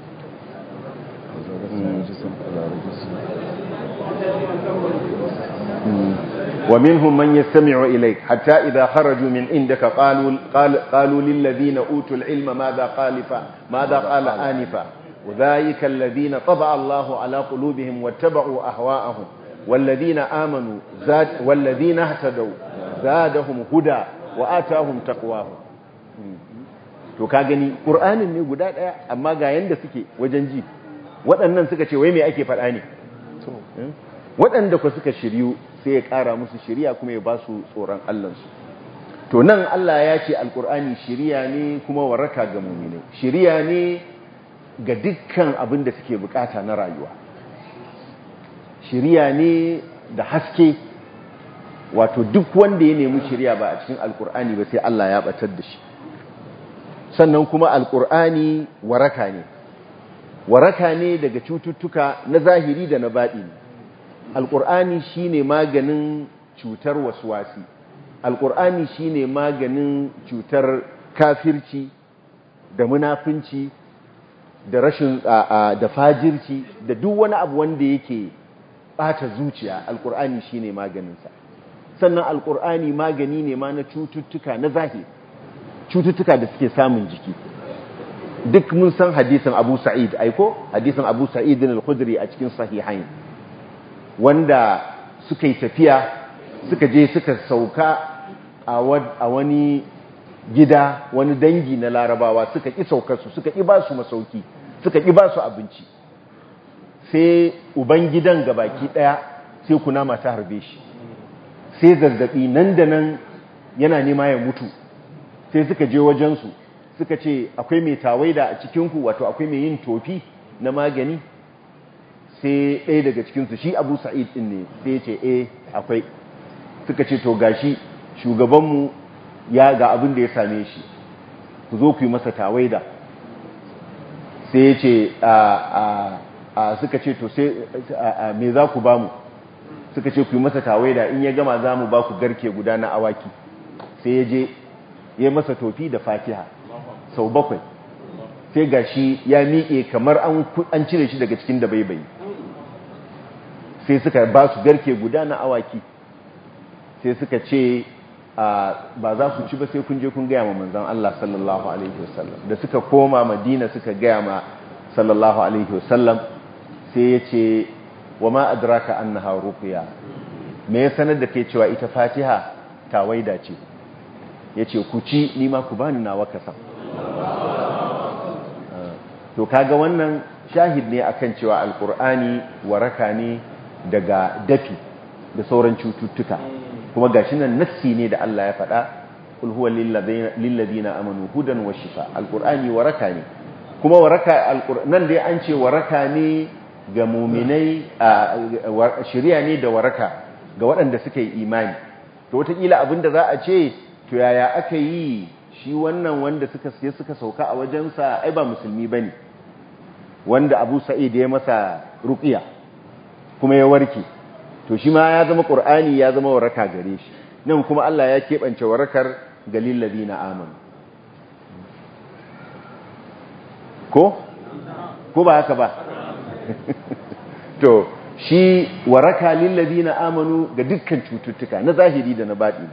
S1: ومنهم من يستمع إليك حتى إذا خرجوا من عندك قالوا, قال قالوا للذين أوتوا العلم ماذا قال ماذا قال آنفا وذلك الذين طبع الله على قلوبهم واتبعوا أهواءهم والذين آمنوا زاد والذين اهتدوا زادهم هدى وآتاهم تقواهم to ka gani ƙur'anin ne guda ɗaya amma ga yanda suke wajen ji waɗannan suka ce wai me ake faɗa ne waɗanda ku suka shiryu sai ya ƙara musu shiriya kuma ya ba su tsoron allansu to nan Allah ya ce alkur'ani shiriya ne kuma waraka ga muminai shiriya ne ga dukkan abin da suke bukata na rayuwa shiriya ne da haske wato duk wanda ya nemi shiriya ba a cikin alkur'ani ba sai Allah ya batar da shi sannan kuma alkur'ani waraka ne waraka ne daga cututtuka na zahiri da na baɗi alkur'ani shine maganin cutar waswasi alkur'ani shine maganin cutar kafirci da munafunci da rashin da fajirci da duk wani abu wanda yake bata zuciya alkur'ani shine maganinsa sannan alkur'ani magani ne ma na cututtuka na zahiri cututtuka da suke samun jiki duk mun san hadisin Abu Sa'id aiko hadisin Abu Sa'id al-Khudri a cikin sahihain wanda suka yi tafiya suka je suka sauka a wani gida wani dangi na larabawa suka ƙi saukarsu suka ƙi ba su masauki suka ƙi ba su abinci sai uban gidan gabaki ɗaya sai kuna mata harbe shi sai zazzaɓi nan da nan yana nema ya mutu sai suka je wajensu suka ce akwai mai tawaida a cikinku wato akwai mai yin tofi na magani sai ɗaya daga cikinsu shi abu sa'id ɗin ne sai ce eh akwai suka ce to gashi shugabanmu ya ga abin da ya same shi ku zo ku yi masa tawaida sai ya ce a suka ce to sai me za ku ba mu suka ce ku yi masa tawaida in ya gama za mu ba ku garke guda na awaki sai ya je ya masa tofi da fatiha sau bakwai sai ga shi ya miƙe kamar an cire shi daga cikin da baibayi sai suka ba su garke guda na awaki sai suka ce ba za ku ci ba sai kun je kun gaya ma manzan Allah sallallahu alaihi wasallam da suka koma madina suka gaya ma sallallahu alaihi wasallam sai ya ce wa ma adraka annaha ruqya me ya sanar da ke cewa ita fatiha tawaida ce yace ku ci ni ma ku bani nawa kasan to kaga wannan shahid ne akan cewa alqur'ani waraka ne daga dafi da sauran cututtuka kuma gashi nan nassi ne da Allah ya faɗa kul huwa lil ladina amanu hudan wa shifa alqur'ani waraka ne kuma waraka nan dai an ce waraka ne ga mu'minai shari'a ne da waraka ga waɗanda suka yi imani to wataƙila abinda za a ce to yaya aka yi shi wannan wanda suka siya suka sauka a wajensa ai ba musulmi bane wanda Abu Sa'id ya masa ruqiya kuma ya warke to shi ma ya zama qur'ani ya zama waraka gare shi nan kuma Allah ya keɓance warakar galil ladina amanu ko ko ba haka ba to shi waraka lil ladina amanu ga dukkan cututtuka na zahiri da na baɗi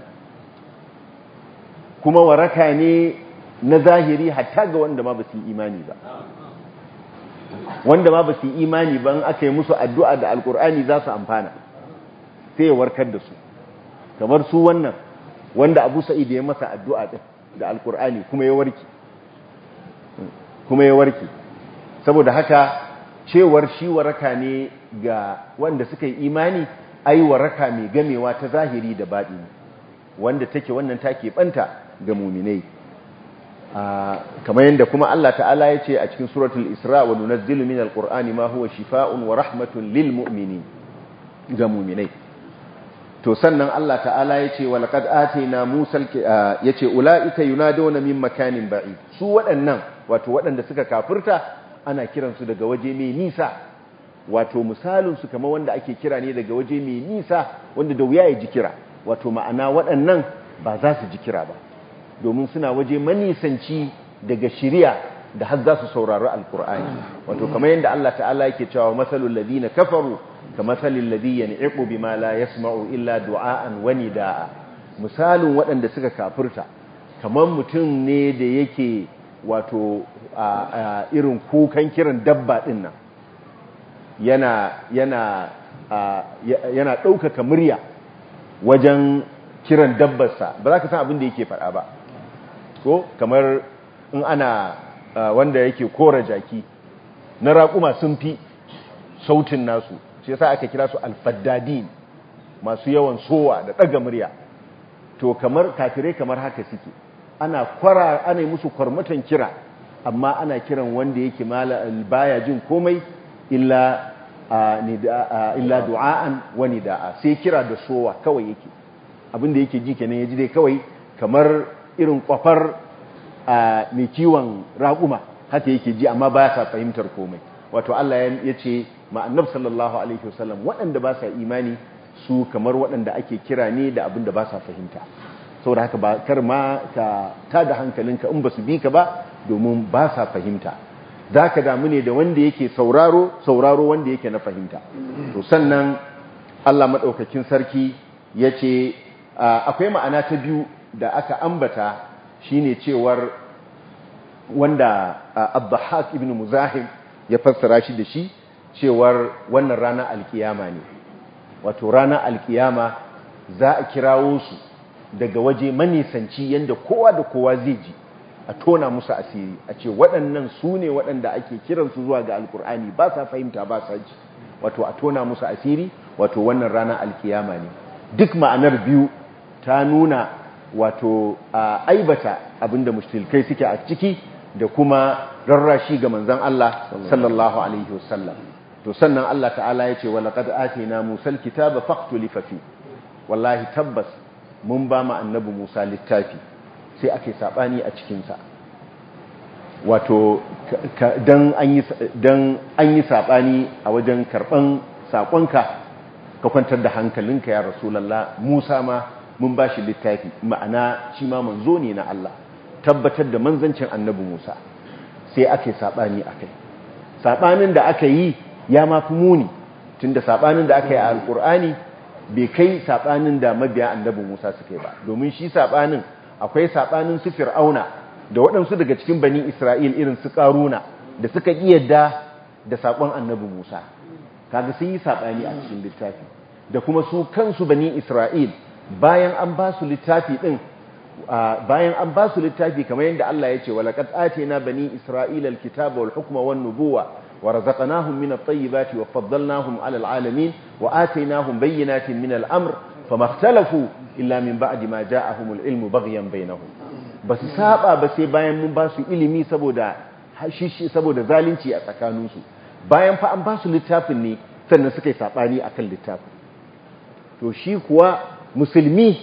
S1: kuma waraka ne na zahiri hatta ga wanda ma ba su yi imani ba wanda ma ba su yi imani ban aka yi musu addu'a da alkur'ani za su amfana sai ya warkar da su kamar su wannan wanda abu sa'id ya masa addu'a ɗin da alkur'ani kuma ya warke kuma ya warke saboda haka cewar shi waraka ne ga wanda suka yi imani ai waraka mai gamewa ta zahiri da baɗi wanda take wannan take ɓanta ga muminai kamar yadda kuma Allah ta'ala ya ce a cikin suratul isra wa nunazzilu min alqur'ani ma huwa shifaa'un wa rahmatun lil mu'minin ga mu'minai to sannan Allah ta'ala ya ce wa laqad atayna musa ya ce ulaika yunaduna min makanin ba'id su waɗannan wato waɗanda suka kafirta ana kiransu daga waje mai nisa wato misalin su kamar wanda ake kira ne daga waje mai nisa wanda da wuya ya ji kira wato ma'ana waɗannan ba za su ji kira ba domin suna waje manisanci daga shiriya da har za su saurari alkur'ani wato kamar yadda Allah ta'ala yake cewa masalul ladina kafaru ka masalil ladhi yan'iqu bima la yasma'u illa du'aan wa nidaa misalin waɗanda suka kafirta kamar mutum ne da yake wato irin kukan kiran dabba din nan yana yana yana ɗaukaka murya wajen kiran dabbarsa ba za ka san abin da yake faɗa ba ko kamar in ana wanda yake kora jaki na raƙuma sun fi sautin nasu shi yasa aka kira su alfaddadin masu yawan sowa da ɗaga murya to kamar kafirai kamar haka suke ana kwara ana musu kwarmatan kira amma ana kiran wanda yake mala baya jin komai illa illa du'a'an wa nida'a sai kira da sowa kawai yake abinda yake ji kenan yaji dai kawai kamar irin kwafar mai kiwon raƙuma haka yake ji amma ba sa fahimtar komai wato Allah ya ce ma annab sallallahu alaihi wasallam waɗanda ba sa imani su kamar waɗanda ake kira ne da abinda ba sa fahimta saboda haka ba kar ma ka tada hankalinka in ba su bi ka ba domin ba sa fahimta za ka damu ne da wanda yake sauraro sauraro wanda yake na fahimta to sannan Allah maɗaukakin sarki ya ce akwai ma'ana ta biyu da aka ambata shine cewar wanda abdahak ibn muzahim ya fassara shi da shi cewar wannan rana alkiyama ne wato rana alkiyama za a kirawo su daga waje manisanci yadda kowa da kowa zai ji a tona musu asiri a ce waɗannan su ne waɗanda ake kiransu zuwa ga alkur'ani ba sa fahimta ba sa ji wato a tona musu asiri wato wannan rana alkiyama ne duk ma'anar biyu ta nuna wato a aibata abinda mushtilkai suke a ciki da kuma rarrashi ga manzon Allah sallallahu alaihi wasallam to sannan Allah ta'ala ya ce wa laqad atina musal kitaba faqtulifa fi wallahi tabbas mun ba mu annabi Musa littafi sai ake sabani a cikinsa wato dan an yi sabani a wajen karban sakonka ka kwantar da hankalinka ya rasulallah Musa ma mun ba shi littafi ma'ana shi ma manzo ne na Allah tabbatar da manzancin annabi Musa sai ake sabani akai sabanin da aka yi ya mafi muni tunda sabanin da aka yi a alkur'ani bai kai sabanin da mabiya annabi Musa suka yi ba domin shi sabanin akwai sabanin su fir'auna da waɗansu daga cikin bani Isra'il irin su karuna da suka yadda da sakon annabi Musa kaga sun yi sabani a cikin littafi da kuma su kansu bani Isra'il bayan an ba su littafi din bayan an ba su littafi kamar yadda Allah ya ce walaqad atina bani isra'ila alkitaba wal hukma wan nubuwa ورزقناهم من الطيبات وفضلناهم على العالمين وآتيناهم بينات من الأمر فما اختلفوا إلا من بعد ما جاءهم العلم بغيا بينهم بس سابا بس bayan mun ba su ilimi saboda hashishi saboda zalunci a tsakaninsu bayan fa an ba su littafin ne sannan suka yi sabani akan littafin to shi kuwa musulmi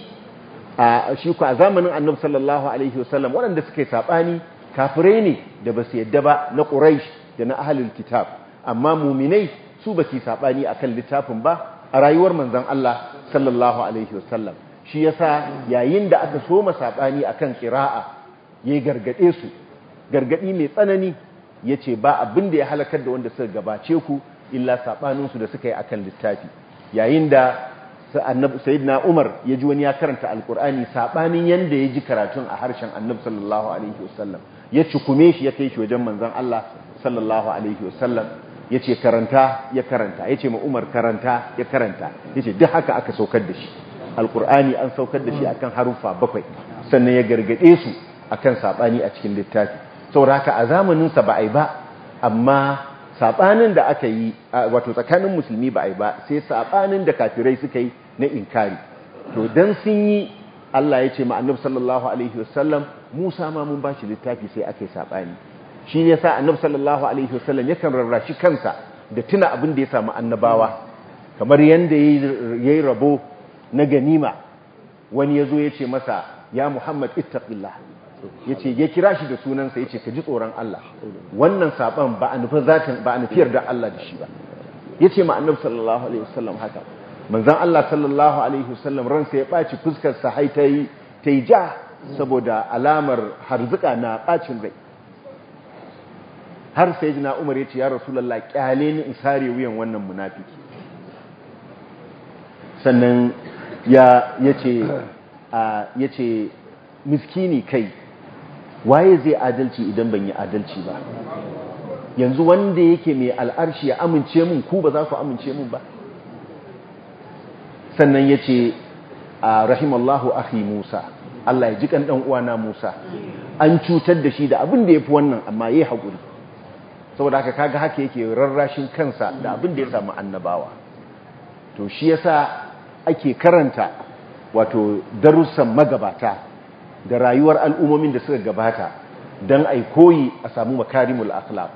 S1: a shi kuwa a zamanin annabi sallallahu alaihi wasallam waɗanda suka yi sabani kafirai ne da basu yadda ba na quraish da na ahalul kitab amma muminai su ba su sabani akan littafin ba a rayuwar manzon Allah sallallahu alaihi wasallam shi yasa yayin da aka soma sabani akan qira'a yayi gargade su gargadi mai tsanani yace ba abin da ya halakar da wanda suka gabace ku illa sabanin su da suka yi akan littafi yayin da annabi sayyidina Umar ya ji wani ya karanta alqur'ani sabanin yanda ya ji karatun a harshen annabi sallallahu alaihi wasallam ya cikume shi ya kai shi wajen manzon Allah sallallahu alaihi wasallam ya ce karanta ya karanta ya ce ma umar karanta ya karanta ya ce duk haka aka saukar da shi alkur'ani an saukar da shi akan haruffa bakwai sannan ya gargade su akan saɓani a cikin littafi saboda haka a zamaninsa ba a yi ba amma saɓanin da aka yi wato tsakanin musulmi ba a yi ba sai saɓanin da kafirai suka yi na inkari to dan sun yi Allah ya ce ma annabi sallallahu alaihi wasallam Musa ma mun ba shi littafi sai aka yi saɓani shi ne sa annabi sallallahu alaihi wasallam yakan rarrashi kansa da tuna abin da ya samu annabawa kamar yanda yayi rabo na ganima wani yazo ya ce masa ya Muhammad ittaqillah yace ya kira shi da sunansa yace ka ji tsoron Allah wannan saban ba a nufi zatin ba a nufiyar da Allah da shi ba yace ma annabi sallallahu alaihi wasallam haka manzon Allah sallallahu alaihi wasallam ransa ya baci fuskar sa hai tayi tayi ja saboda alamar harzuka na bacin rai har sai jina umar ya ce ya rasulallah kyale ni in sare wuyan wannan munafiki sannan ya ce miskini kai waye zai adalci idan ban yi adalci ba yanzu wanda yake mai al'arshi ya amince mun ku ba za ku amince mun ba sannan ya ce a rahimallahu akhi musa Allah ya ji kan ɗan uwana musa an cutar da shi da abin da ya fi wannan amma ya yi haƙuri saboda haka kaga haka yake rarrashin kansa da abin da ya samu annabawa to shi yasa ake karanta wato darussan magabata da rayuwar al'ummomin da suka gabata don ai koyi a samu makarimul akhlaq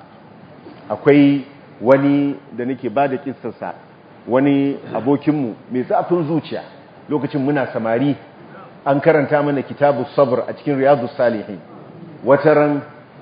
S1: akwai wani da nake ba da kissarsa wani abokinmu mai zafin zuciya lokacin muna samari an karanta mana kitabu sabr a cikin riyadu salihin wataran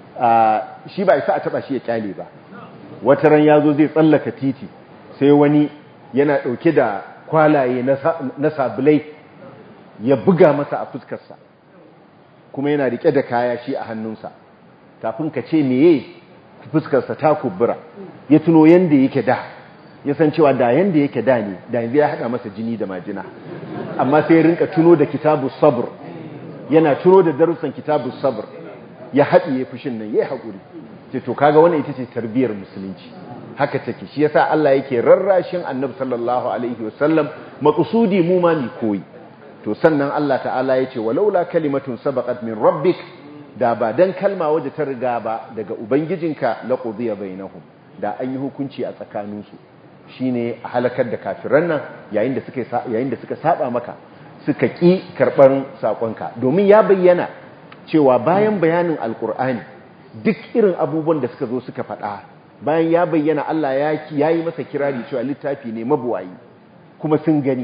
S1: shi ba isa a taba shi ya kyale ba wataran ya zo zai tsallaka titi sai wani yana ɗauke da kwalaye na sabulai ya buga masa a fuskarsa kuma yana rike da kaya shi a hannunsa kafin ka ce meye fuskarsa ta kubura ya tuno yanda yake da ya san cewa da yanda yake da ne da yanzu ya haɗa masa jini da majina amma sai ya rinka tuno da kitabu sabr yana tuno da darussan kitabu sabr ya haɗiye fushin nan yayi haƙuri ce to kaga wannan ita ce tarbiyyar musulunci haka take shi yasa Allah yake rarrashin Annabi sallallahu alaihi wasallam maqsudi mu ma mi koyi to sannan Allah ta'ala yace walaula kalimatun sabaqat min rabbik da ba dan kalma waje ta riga ba daga ubangijinka laqudiya bainahum da an yi hukunci a tsakaninsu shine a halakar da kafiran nan yayin da suka yayin da suka saba maka suka ki karban sakonka domin ya bayyana cewa bayan bayanin alkur'ani duk irin abubuwan da suka zo suka faɗa bayan ya bayyana Allah ya yi masa kirari cewa littafi ne mabuwayi kuma sun gani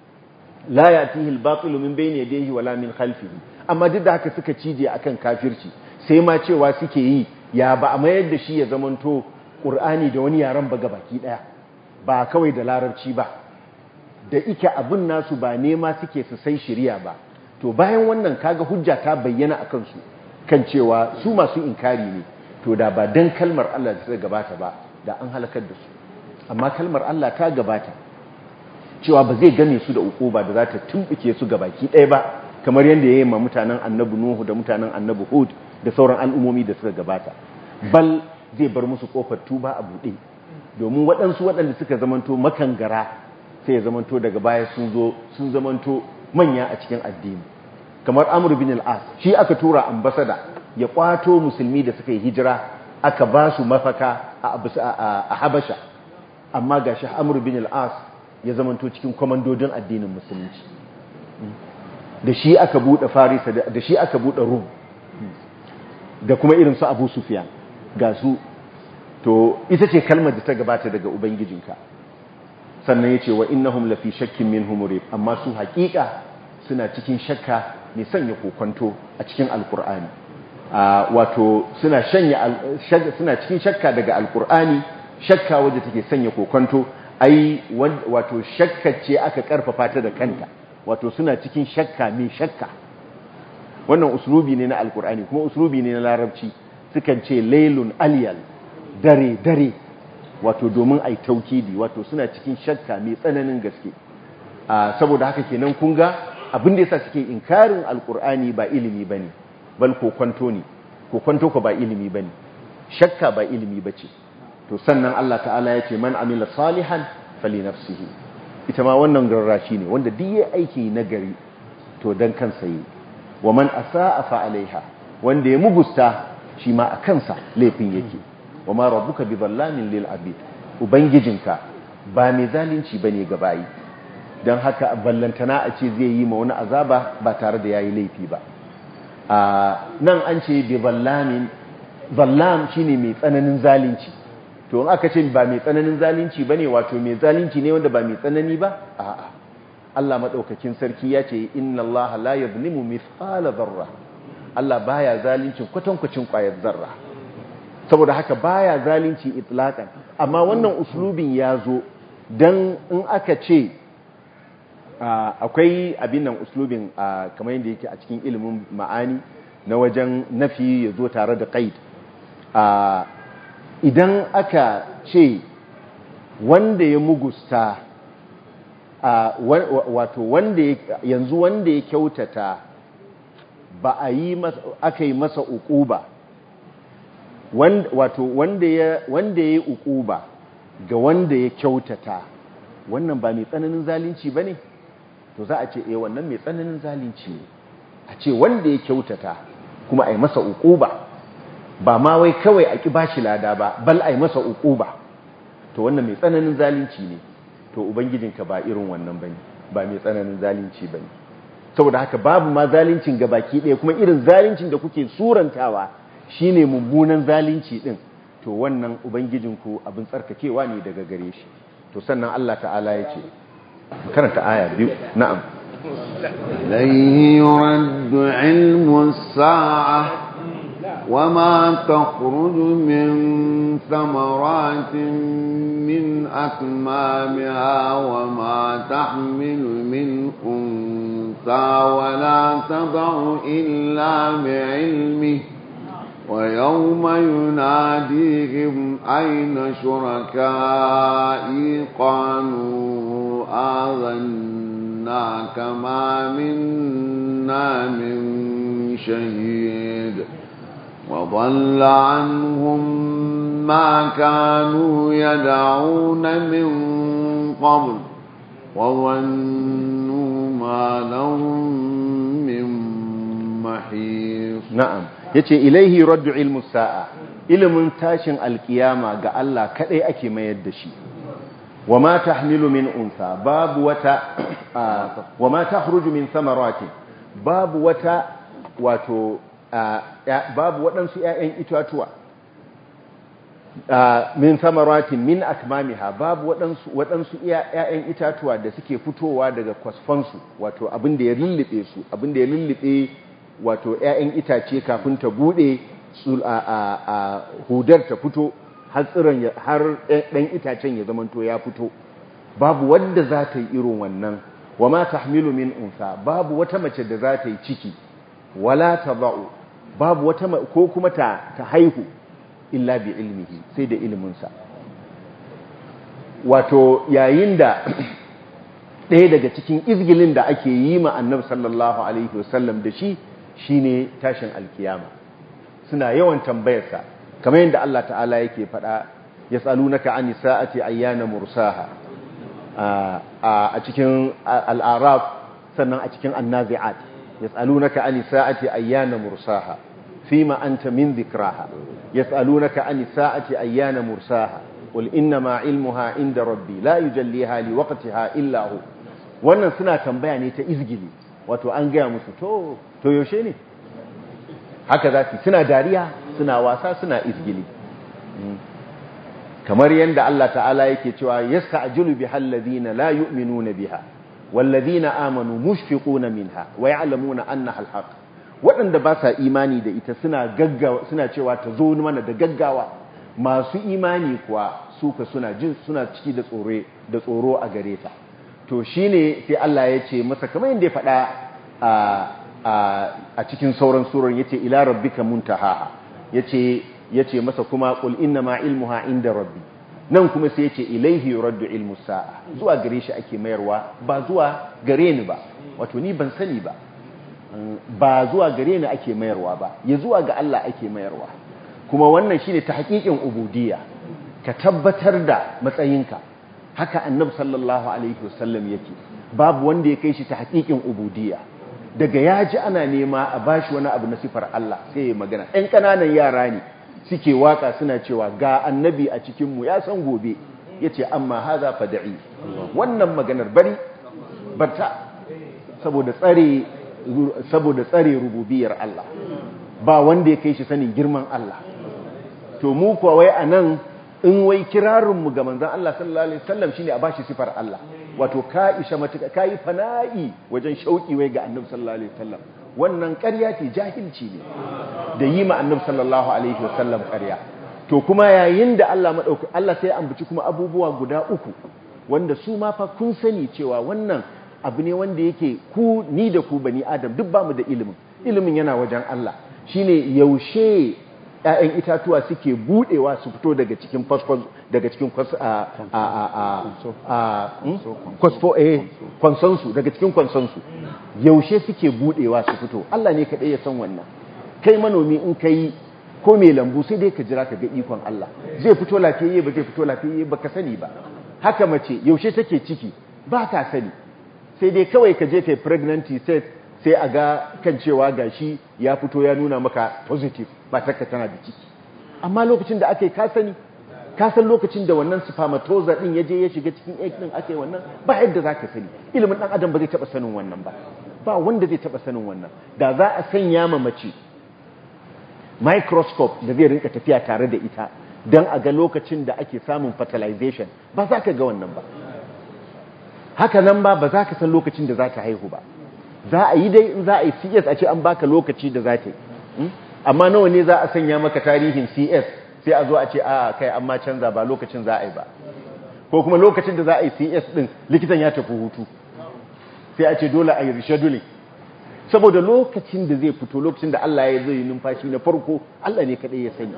S1: la yatihi al-batilu min bayni yadayhi wala min khalfihi amma duk da haka suka cije akan kafirci sai ma cewa suke yi ya ba a mayar da shi ya zamanto qur'ani da wani yaran ba gabaki daya ba kawai da larabci ba da ike abin nasu ba nema suke su sai shiriya ba to bayan wannan kaga hujja ta bayyana a kansu kan cewa su masu inkari ne to da ba dan kalmar Allah da ta gabata ba da an halakar da su amma kalmar Allah ta gabata cewa ba zai game su da ukuba da za ta tumbuke su baki ɗaya ba kamar yadda ya yi ma mutanen annabi Nuhu da mutanen annabi Hud da sauran al'ummomi da suka gabata bal zai bar musu kofar tuba a buɗe domin waɗansu waɗanda suka zamanto makangara sai ya zamanto daga baya sun zo sun zamanto manya a cikin addini kamar Amr bin al-As shi aka tura ambasada ya kwato musulmi da suka yi hijira aka ba su mafaka a Habasha amma gashi Amr bin al-As ya zamanto cikin komandodin addinin musulunci da shi aka bude Farisa da shi aka bude Rum da kuma irin su Abu Sufyan ga su to ita ce kalmar da ta gabata daga ubangijinka sannan yace wa innahum lafi shakkin minhum murib amma su haƙiƙa suna cikin shakka mai sanya kokonto a cikin alkur'ani wato suna suna cikin shakka daga alkur'ani shakka wadda take sanya kokonto ai wato shakka ce aka karfafa ta da kanta wato suna cikin shakka mai shakka wannan uslubi ne na alkur'ani kuma uslubi ne na larabci sukan ce lailun aliyal dare dare wato domin ai taukidi wato suna cikin shakka mai tsananin gaske saboda haka kenan kun ga abin da yasa suke inkarin alkur'ani ba ilimi bane bal kokonto ne kokonto ko ba ilimi bane shakka ba ilimi bace to sannan Allah ta'ala ya ce man amila salihan fali nafsihi ita ma wannan garrashi ne wanda duk yayi aiki nagari to dan kansa yi wa man asaa fa alaiha wanda ya mugusta shi ma a kansa laifin yake wa ma rabbuka bi dhallamin lil abid ubangijinka ba mai zalunci bane ga bayi dan haka ballantana a ce zai yi ma wani azaba ba tare da yayi laifi ba nan an ce bi dhallamin dhallam shine mai tsananin zalunci to in aka ce ba mai tsananin zalunci bane wato mai zalunci ne wanda ba mai tsanani ba a'a Allah madaukakin sarki ya ce inna Allah la yuzlimu mithqala dharra Allah baya zalincin kwatankwacin kwayar zarra saboda haka baya zalunci itlaqan amma wannan uslubin ya zo dan in aka ce akwai abin nan uslubin kamar yadda yake a cikin ilimin ma'ani na wajen nafi ya zo tare da qaid idan aka ce wanda ya mugusta wato wanda yanzu wanda ya kyautata ba a yi aka yi masa ukuba wato wanda ya wanda ya yi ukuba ga wanda ya kyautata wannan ba mai tsananin zalunci ba ne to za a ce eh wannan mai tsananin zalunci ne a ce wanda ya kyautata kuma a yi masa ukuba ba ma wai kawai a ƙi ba shi lada ba bal a yi masa uku ba to wannan mai tsananin zalunci ne to ubangijinka ba irin wannan ba ne ba mai tsananin zalunci bane saboda haka babu ma zaluncin gabaki ɗaya kuma irin zaluncin da kuke surantawa shine mummunan zalunci din to wannan ubangijinku abin tsarkakewa ne daga gare shi to sannan Allah ta'ala ya ce karanta aya biyu na'am
S2: إليه يرد علم الساعة وما تخرج من ثمرات من أكمامها وما تحمل من أنثى ولا تضع إلا بعلمه ويوم يناديهم أين شركائي قالوا آذناك ما منا من شهيد وضل عنهم ما كانوا يدعون من قبل وظنوا ما لهم من محيص
S1: na'am yace ilaihi raddu ilmu sa'a ilimin tashin alkiyama ga Allah kadai ake mayar da shi wama tahmilu min unsa babu wata wama takhruju min thamaratin babu wata wato babu waɗansu ƴaƴan itatuwa min thamaratin min akmamiha babu waɗansu waɗansu ƴaƴan itatuwa da suke fitowa daga kwasfansu wato abin da ya lullube su abin da ya lullube wato ‘ya'yan itace kafin ta buɗe a hudar ta fito har tsiron har ɗan itacen ya zamanto ya fito babu wadda za ta yi irin wannan wa ma ta min unsa babu wata mace da za ta yi ciki wala ta ba'u babu wata ko kuma ta, ta haihu illa bi ilmihi sai da iliminsa wato yayin da ɗaya daga cikin izgilin da ake yi ma annabi sallallahu alaihi wasallam da shi shine tashin alkiyama suna yawan tambayarsa kamar yadda Allah ta'ala yake faɗa yas'alunaka ani sa'ati ayyana mursaha a cikin al-araf sannan a cikin an-nazi'at yas'alunaka ani sa'ati ayyana mursaha fima anta min dhikraha yas'alunaka ani sa'ati ayyana mursaha qul innama ilmuha inda rabbi la yujalliha liwaqtiha illa hu wannan suna tambaya ne ta izgili wato an gaya musu to to yaushe ne haka za su suna dariya suna wasa suna izgili kamar yadda Allah ta'ala yake cewa yasta'jilu bihal ladina la yu'minuna biha wal ladina amanu mushfiquna minha wa ya'lamuna annaha al-haq waɗanda ba sa imani da ita suna gaggawa suna cewa ta zo mana da gaggawa masu imani kuwa su ka suna jin suna ciki da tsoro da tsoro a gare ta to shine sai Allah ya ce masa kamar yadda ya faɗa a cikin sauran surar yace ila rabbika muntahaha yace yace masa kuma qul inna ma ilmuha inda rabbi nan kuma sai yace ilaihi yuraddu ilmu sa'a zuwa gare shi ake mayarwa ba zuwa gare ni ba wato ni ban sani ba ba zuwa gare ni ake mayarwa ba ya zuwa ga Allah ake mayarwa kuma wannan shine tahqiqin ubudiyya ka tabbatar da matsayinka haka annabi sallallahu alaihi wasallam yake babu wanda ya kai shi tahqiqin ubudiyya daga ya ji ana nema a bashi wani abu na sifar Allah sai ya magana ɗan ƙananan yara ne suke waka suna cewa ga annabi a cikinmu ya san gobe ya ce amma haza fada'i wannan maganar bari barta saboda tsare saboda tsare rububiyar Allah ba wanda ya kai shi sanin girman Allah to mu kuwa wai anan in wai kirarinmu ga manzon Allah sallallahu alaihi wasallam shine a bashi sifar Allah wato ka isha matuka kai fana'i wajen shauki wai ga annabi sallallahu alaihi wasallam wannan ƙarya ce jahilci ne da yi ma annabi sallallahu alaihi wasallam ƙarya to kuma yayin da Allah madauki Allah sai ambaci kuma abubuwa guda uku wanda su ma fa kun sani cewa wannan abu ne wanda yake ku ni da ku bani adam duk bamu da ilimin ilimin yana wajen Allah shine yaushe ‘ya'yan itatuwa suke budewa su fito daga cikin fasfos daga cikin kwasfo eh kwansansu daga cikin kwansansu yaushe suke budewa su fito Allah ne kaɗai ya san wannan kai manomi in kai ko mai lambu sai dai ka jira ka ga ikon Allah zai fito lafiyayye ba zai fito lafiyayye ba ka sani ba haka mace yaushe take ciki ba ka sani sai dai kawai ka je kai pregnancy test sai a ga kan cewa gashi ya fito ya nuna maka positive ba taka tana da ciki amma lokacin da aka yi ka sani ka san lokacin da wannan spermatozoa din ya je ya shiga cikin egg din ake wannan ba yadda za ka sani ilimin dan adam ba zai taba sanin wannan ba ba wanda zai taba sanin wannan da za a sanya ma mace microscope da zai rinka tafiya tare da ita don a ga lokacin da ake samun fertilization ba za ka ga wannan ba haka nan ba ba za ka san lokacin da za ta haihu ba za a yi dai in za a yi cs a ce an baka lokaci da za ta yi amma nawa ne za a sanya maka tarihin cs sai a zo a ce a kai amma canza ba lokacin za a yi ba ko kuma lokacin da za a yi cs din likitan ya tafi hutu sai a ce dole a yi rescheduling saboda lokacin da zai fito lokacin da Allah ya zai numfashi na farko Allah ne kadai ya sani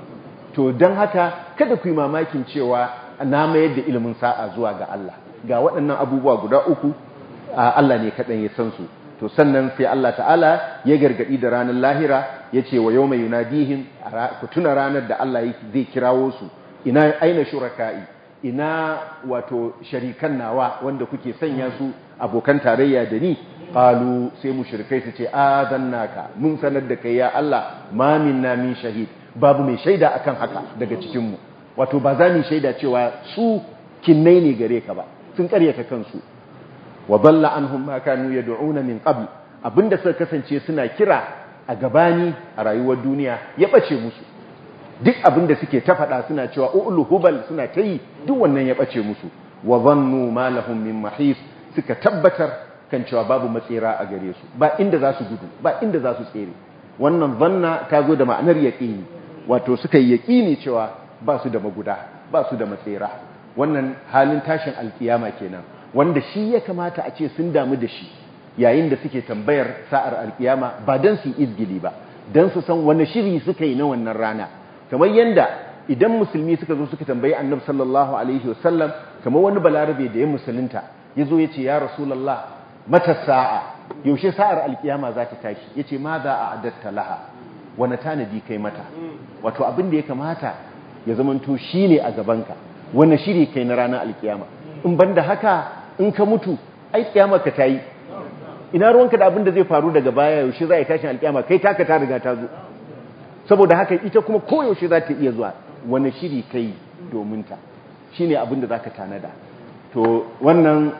S1: to don haka kada ku yi mamakin cewa na mayar da ilimin sa'a zuwa ga Allah ga waɗannan abubuwa guda uku Allah ne kadai ya san su to sannan sai Allah ta'ala ya gargadi da ranar lahira ya ce wa yau mai yunadihim ku tuna ranar da Allah zai kirawo su ina aina shuraka'i ina wato sharikan nawa wanda kuke sanya su abokan tarayya da ni qalu sai mushrikai su ce adannaka mun sanar da kai ya Allah ma minna min shahid babu mai shaida akan haka daga cikin mu wato ba za mu shaida cewa su kinnai ne gare ka ba sun karyata kansu wa dalla anhum ma kanu yad'una min qabl abinda suka kasance suna kira a gabani a rayuwar duniya ya bace musu duk abinda suke ta faɗa suna cewa ulu hubal suna ta yi duk wannan ya bace musu wa dhannu ma lahum min mahis suka tabbatar kan cewa babu matsira a gare su ba inda za su gudu ba inda za su tsere wannan zanna ta zo da ma'anar yaƙini wato suka yi yaƙini cewa ba su da maguda ba su da matsira wannan halin tashin alkiyama kenan wanda shi ya kamata a ce sun damu da shi yayin da suke tambayar sa'ar alkiyama ba don su yi izgili ba don su san wani shiri suka yi na wannan rana kamar yanda idan musulmi suka zo suka tambayi annabi sallallahu alaihi wasallam kamar wani balarabe da ya musulunta ya zo ya ce ya rasulallah mata sa'a yaushe sa'ar alkiyama za ta tashi ya ce ma za a adatta laha wani tanadi kai mata wato abin da ya kamata ya zamanto shi ne a gabanka wani shiri kai na ranar alkiyama in ban da haka in ka mutu ai kiyama ka ta yi ina ruwanka da abin da zai faru daga baya yaushe za a yi tashin alkiyama kai taka ta riga ta zo saboda haka ita kuma koyaushe za ta iya zuwa wani shiri kai domin ta shi ne abin da za ka tanada to wannan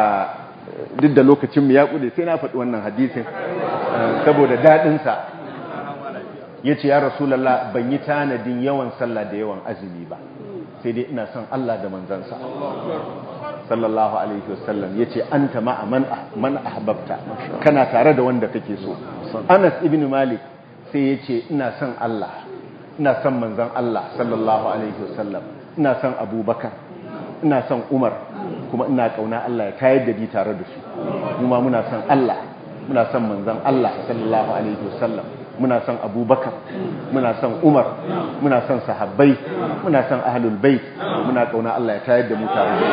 S1: duk da lokacinmu ya kude sai na faɗi wannan hadisin saboda daɗinsa ya ce ya rasulallah ban yi tanadin yawan sallah da yawan azumi ba sai dai ina son Allah da manzansa sallallahu alaihi wasallam ya ce an ta ma'a man ahbabta kana tare da wanda kake so anas ibn malik sai ya ce ina son Allah ina son manzan Allah sallallahu alaihi wasallam ina son abubakar ina son umar kuma ina kauna Allah ya tayar da ni tare da su kuma muna son Allah muna son manzon Allah sallallahu alaihi wasallam muna son Abubakar muna son Umar muna son sahabbai muna son ahlul bait muna kauna Allah ya tayar da mu tare da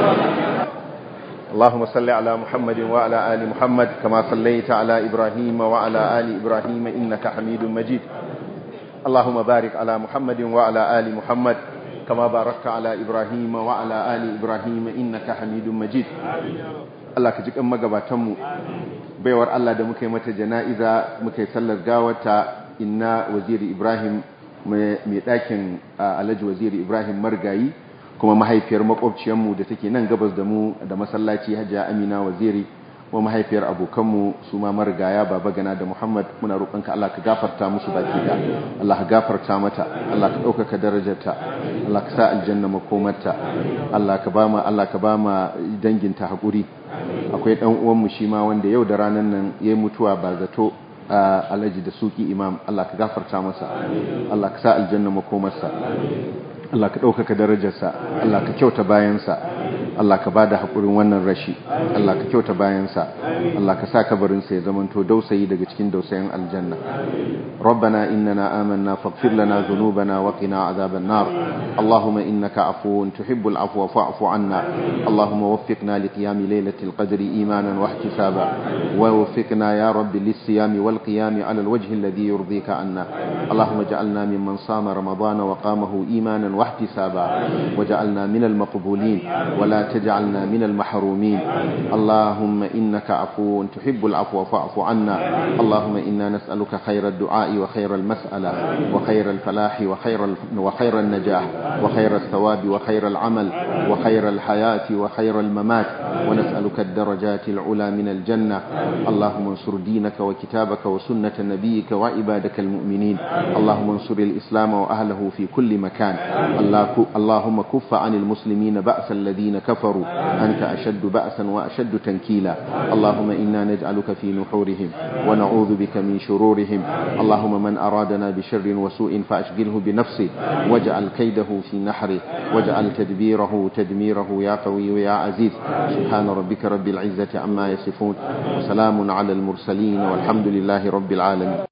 S1: su اللهم صل على محمد وعلى آل محمد كما صليت على إبراهيم وعلى آل إبراهيم إنك حميد مجيد اللهم بارك على محمد وعلى آل محمد كما باركت على إبراهيم وعلى آل إبراهيم إنك حميد مجيد Allah ka ji kan magabatanmu baiwar Allah da muka yi mata jana'iza muka yi sallar gawata inna waziri Ibrahim mai ɗakin Alhaji waziri Ibrahim Margayi kuma mahaifiyar makwabciyarmu da take nan gabas da mu da masallaci Hajiya Amina waziri wa mahaifiyar abokanmu su ma marigaya baba gana da Muhammad muna roƙonka Allah ka gafarta musu baki da Allah ka gafarta mata Allah ka ɗaukaka darajarta Allah ka sa aljanna makomarta Allah ka ba ma Allah ka ba ma danginta haƙuri akwai ɗan uwanmu shi ma wanda yau da ranar nan ya mutuwa ba zato alhaji da suki imam Allah ka gafarta masa Allah ka sa aljanna makomarsa Allah ka ɗaukaka darajarsa Allah ka kyauta bayansa Allah ka ba da haƙurin wannan rashi Allah ka kyauta bayansa Allah ka sa kabarinsa ya zamanto dausayi daga cikin dausayin aljanna ربنا إننا آمنا فاغفر لنا ذنوبنا وقنا عذاب النار اللهم إنك عفو تحب العفو فاعف عنا اللهم وفقنا لقيام ليلة القدر إيمانا واحتسابا ووفقنا يا رب للصيام والقيام على الوجه الذي يرضيك عنا اللهم اجعلنا ممن صام رمضان وقامه إيمانا واحتسابا وجعلنا من المقبولين ولا تجعلنا من المحرومين اللهم إنك عفو تحب العفو فاعف عنا اللهم إنا نسألك خير الدعاء وخير المسألة وخير الفلاح وخير, وخير النجاح وخير الثواب وخير العمل وخير الحياة وخير الممات ونسألك الدرجات العلى من الجنة اللهم انصر دينك وكتابك وسنة نبيك وعبادك المؤمنين اللهم انصر الإسلام وأهله في كل مكان اللهم كف عن المسلمين بأس الذين كفروا أنت أشد بأسا وأشد تنكيلا اللهم إنا نجعلك في نحورهم ونعوذ بك من شرورهم اللهم من أرادنا بشر وسوء فأشغله بنفسه واجعل كيده في نحره واجعل تدبيره تدميره يا قوي يا عزيز سبحان ربك رب العزة عما يصفون وسلام على المرسلين والحمد لله رب العالمين